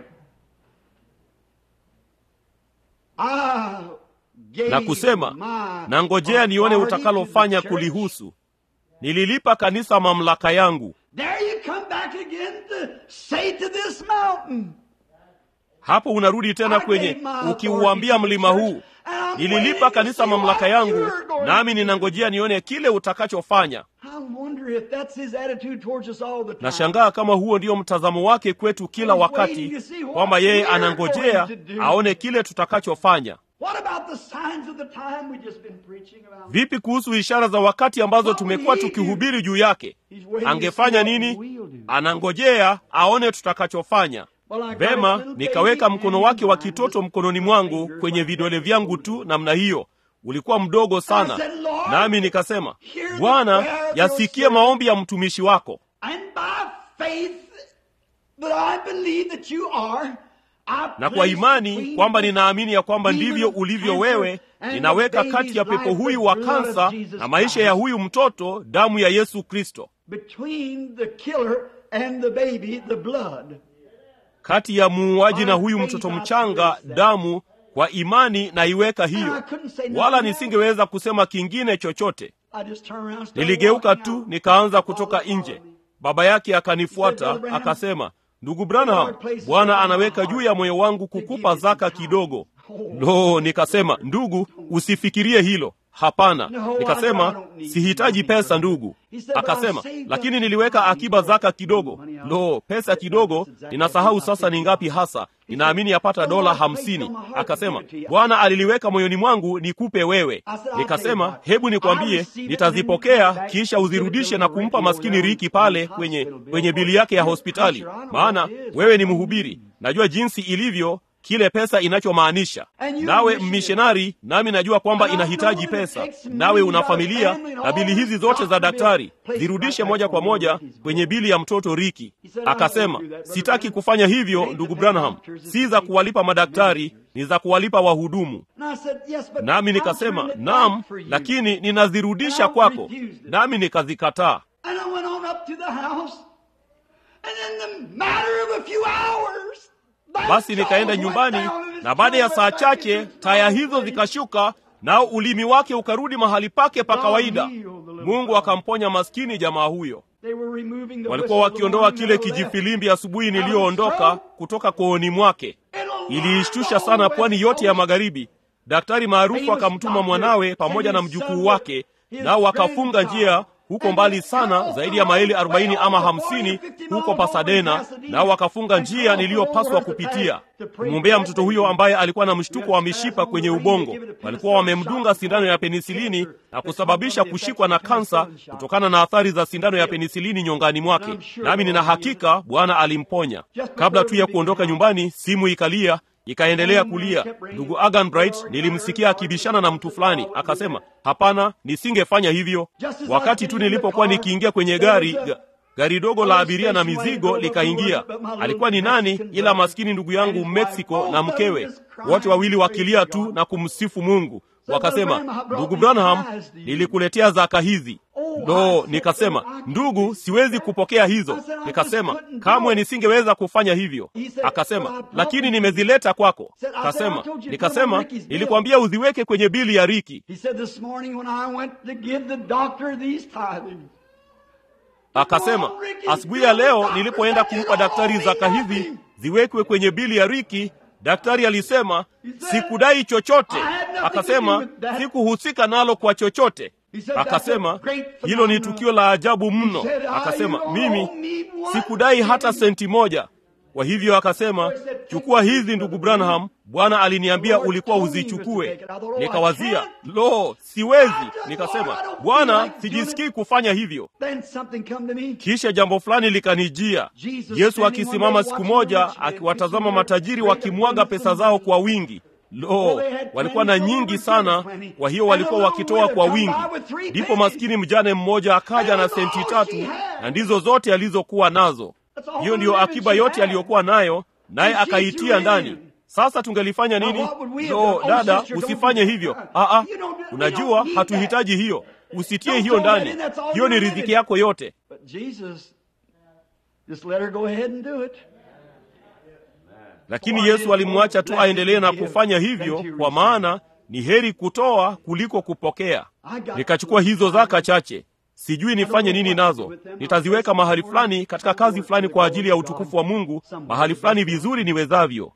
I gave na kusema my na ngojea nione authority utakalofanya to the church. kulihusu nililipa kanisa mamlaka yangu There you come back again to say to this mountain. hapo unarudi tena kwenye ukiuambia mlima huu nililipa kanisa mamlaka yangu nami ninangojea nione kile utakachofanya I wonder if that's his attitude towards us all the time. nashangaa kama huo ndio mtazamo wake kwetu kila wakati kwamba yeye anangojea aone kile tutakachofanya What about the signs of the time we just been preaching about? vipi kuhusu ishara za wakati ambazo tumekuwa tukihubiri juu yake He's waiting to see angefanya what nini we'll do. anangojea aone tutakachofanya Well, I got vema a little nikaweka baby mkono hand wake wa in mine, kitoto just mkononi mwangu finger kwenye like vidole that. vyangu tu namna hiyo ulikuwa mdogo sana I said, "Lord, nami nikasema hear the bwana prayer of your yasikie servant." maombi ya mtumishi wako And by faith that I believe that you are, I na kwa place imani between kwamba the ninaamini ya kwamba demon ndivyo of ulivyo cancer wewe and ninaweka the kati ya baby's pepo life huyu the wa blood of kansa Jesus na maisha ya Christ. huyu mtoto damu ya yesu kristo between the killer and the baby, the blood. kati ya muuaji na huyu mtoto mchanga damu kwa imani naiweka hiyo wala nisingeweza kusema kingine chochote I just turned around and started niligeuka walking tu out. nikaanza kutoka nje baba yake akanifuata akasema ndugu branham bwana anaweka juu ya moyo wangu kukupa zaka kidogo lo nikasema ndugu usifikirie hilo hapana nikasema sihitaji pesa ndugu akasema lakini niliweka akiba zaka kidogo lo pesa kidogo ninasahau sasa ni ngapi hasa ninaamini yapata dola hamsini akasema bwana aliliweka moyoni mwangu nikupe wewe nikasema hebu nikwambie nitazipokea kisha uzirudishe na kumpa maskini riki pale kwenye kwenye bili yake ya hospitali maana wewe ni mhubiri najua jinsi ilivyo kile pesa inachomaanisha nawe mmishonari nami najua kwamba inahitaji pesa nawe una familia na bili hizi zote za daktari zirudishe moja kwa moja kwenye bili ya mtoto riki akasema sitaki kufanya hivyo ndugu branham si za kuwalipa madaktari ni za kuwalipa wahudumu And I said, yes, but nami I'm nikasema turning it naam back for you. lakini ninazirudisha kwako nami nikazikataa And I went on up to the house, and in the matter of a few hours, that basi nikaenda dog nyumbani went down and his na baada ya tail saa went back chache into its taya normal hizo place. zikashuka nao ulimi wake ukarudi mahali pake pa kawaida mungu akamponya maskini jamaa huyo They were removing the walikuwa whistle of the wakiondoa morning kile that I left. kijifilimbi asubuhi niliyoondoka kutoka kooni mwake iliishtusha sana pwani yote ya magharibi daktari maarufu akamtuma mwanawe pamoja na mjukuu wake nao wakafunga njia huko mbali sana, zaidi ya maili 40 ama 50 huko Pasadena, nao wakafunga njia niliyopaswa kupitia kumwombea mtoto huyo ambaye alikuwa na mshtuko wa mishipa kwenye ubongo. Walikuwa wamemdunga sindano ya penisilini na kusababisha kushikwa na kansa kutokana na athari za sindano ya penisilini nyongani mwake, nami nina hakika Bwana alimponya. Kabla tu ya kuondoka nyumbani, simu ikalia ikaendelea kulia. Ndugu Agan Bright nilimsikia akibishana na mtu fulani, akasema hapana, nisingefanya hivyo. Wakati tu nilipokuwa nikiingia kwenye gari ga, gari dogo la abiria na mizigo likaingia. Alikuwa ni nani ila maskini ndugu yangu Mexico na mkewe, wote wawili wakilia tu na kumsifu Mungu. Wakasema, ndugu Branham, nilikuletea zaka hizi. Ndo nikasema, ndugu, siwezi kupokea hizo. Nikasema kamwe nisingeweza kufanya hivyo. Akasema, lakini nimezileta kwako. Kasema, nikasema, nilikwambia uziweke kwenye bili ya Riki. Akasema, asubuhi ya leo nilipoenda kumpa daktari zaka hizi ziwekwe kwenye bili ya Riki, daktari alisema sikudai chochote. Akasema sikuhusika nalo kwa chochote. Akasema hilo ni tukio la ajabu mno. Akasema mimi sikudai hata senti moja. Kwa hivyo akasema, chukua hizi ndugu Branham, Bwana aliniambia ulikuwa uzichukue. Nikawazia, lo, siwezi. Nikasema, Bwana, sijisikii kufanya hivyo. Kisha jambo fulani likanijia, Yesu akisimama siku moja akiwatazama matajiri wakimwaga pesa zao kwa wingi. Lo, walikuwa na nyingi sana, kwa hiyo walikuwa wakitoa kwa wingi. Ndipo maskini mjane mmoja akaja na senti tatu, na ndizo zote alizokuwa nazo. Hiyo ndiyo akiba yote aliyokuwa nayo, naye akaitia ndani. Sasa tungelifanya nini? Lo, dada, usifanye hivyo. Aa, unajua hatuhitaji hiyo, usitie hiyo ndani. Hiyo ni riziki yako yote. Lakini Yesu alimwacha tu aendelee na kufanya hivyo, kwa maana ni heri kutoa kuliko kupokea. Nikachukua hizo zaka chache Sijui nifanye nini nazo. Nitaziweka mahali fulani katika kazi fulani kwa ajili ya utukufu wa Mungu, mahali fulani vizuri niwezavyo.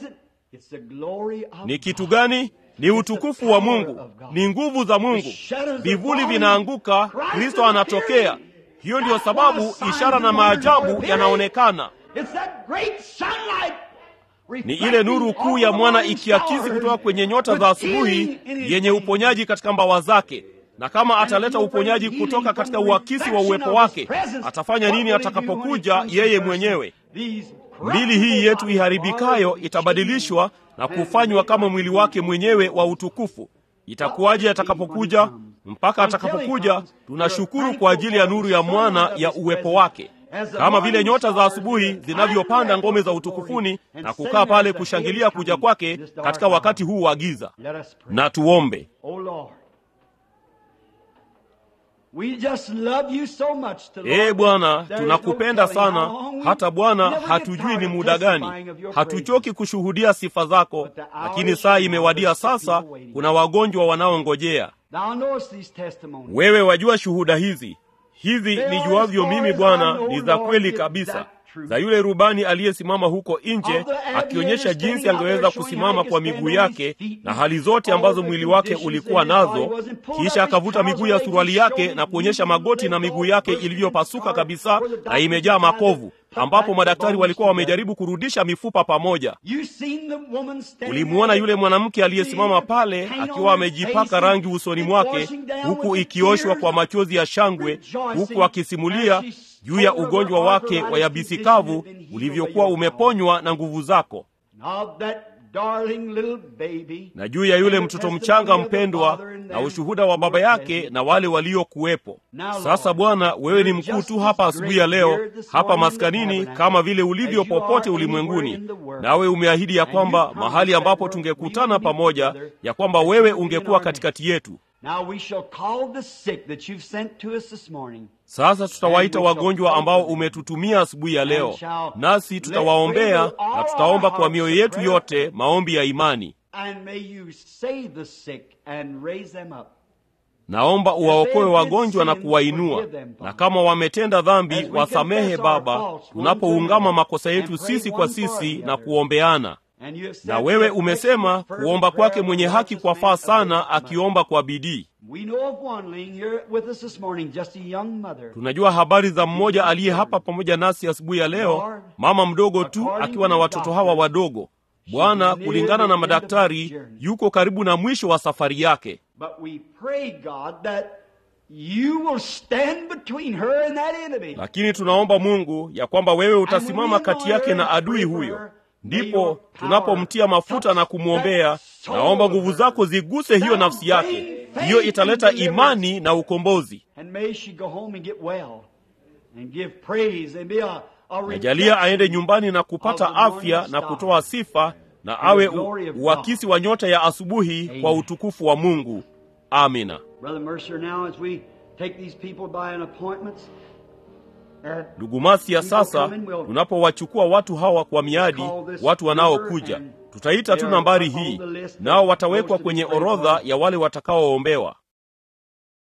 Ni kitu gani? Ni utukufu wa Mungu, ni nguvu za Mungu. Vivuli vinaanguka, Kristo anatokea. Hiyo ndiyo sababu ishara na maajabu yanaonekana. Ni ile nuru kuu ya mwana ikiakisi kutoka kwenye nyota za asubuhi, yenye uponyaji katika mbawa zake na kama ataleta uponyaji kutoka katika uakisi wa uwepo wake, atafanya nini atakapokuja yeye mwenyewe? Mili hii yetu iharibikayo itabadilishwa na kufanywa kama mwili wake mwenyewe wa utukufu. Itakuwaje atakapokuja? Mpaka atakapokuja, tunashukuru kwa ajili ya nuru ya mwana ya uwepo wake, kama vile nyota za asubuhi zinavyopanda ngome za utukufuni na kukaa pale kushangilia kuja kwake katika wakati huu wa giza. Na tuombe. Ee Bwana, tunakupenda sana, hata Bwana hatujui ni muda gani. Hatuchoki kushuhudia sifa zako, lakini saa imewadia sasa. Kuna wagonjwa wanaongojea. Wewe wajua shuhuda hizi. Hizi nijuavyo mimi Bwana ni za kweli kabisa, za yule rubani aliyesimama huko nje akionyesha jinsi angeweza kusimama kwa miguu yake na hali zote ambazo mwili wake ulikuwa nazo, kisha akavuta miguu ya suruali yake na kuonyesha magoti na miguu yake ilivyopasuka kabisa na imejaa makovu, ambapo madaktari walikuwa wamejaribu kurudisha mifupa pamoja. Ulimwona yule mwanamke aliyesimama pale akiwa amejipaka rangi usoni mwake, huku ikioshwa kwa machozi ya shangwe, huku akisimulia juu ya ugonjwa wake wa yabisi kavu ulivyokuwa umeponywa na nguvu zako, na juu ya yule mtoto mchanga mpendwa na ushuhuda wa baba yake na wale waliokuwepo. Sasa Bwana, wewe ni mkuu tu hapa asubuhi ya leo, hapa maskanini, kama vile ulivyo popote ulimwenguni. Nawe umeahidi ya kwamba mahali ambapo tungekutana pamoja, ya kwamba wewe ungekuwa katikati yetu. Sasa tutawaita wagonjwa ambao umetutumia asubuhi ya leo, nasi tutawaombea na tutaomba kwa mioyo yetu yote maombi ya imani. Naomba uwaokoe wagonjwa na kuwainua, na kama wametenda dhambi wasamehe Baba, tunapoungama makosa yetu sisi kwa sisi na kuombeana. And you have said na wewe that umesema fervent kuomba prayer kwake of a mwenye haki righteous kwa man faa sana availeth much. akiomba kwa bidii We know of one laying here with us this morning, just a young mother. tunajua habari za mmoja aliye hapa pamoja nasi asubuhi ya leo mama mdogo tu akiwa na watoto hawa wadogo bwana kulingana na madaktari yuko karibu na mwisho wa safari yake But we pray, God, that you will stand between her and that enemy. lakini tunaomba mungu ya kwamba wewe utasimama kati yake na adui huyo ndipo tunapomtia mafuta na kumwombea naomba nguvu zako ziguse hiyo nafsi yake hiyo italeta imani na ukombozi And may she go home and get well and give praise and be a, a najalia aende nyumbani na kupata afya na kutoa sifa na awe u- uakisi wa nyota ya asubuhi kwa utukufu wa mungu amina Brother Mercer, now as we take these people by an appointment, uh, ndugu masia sasa tunapowachukua watu hawa kwa miadi watu wanaokuja tutaita tu nambari hii nao watawekwa kwenye orodha ya wale watakaoombewa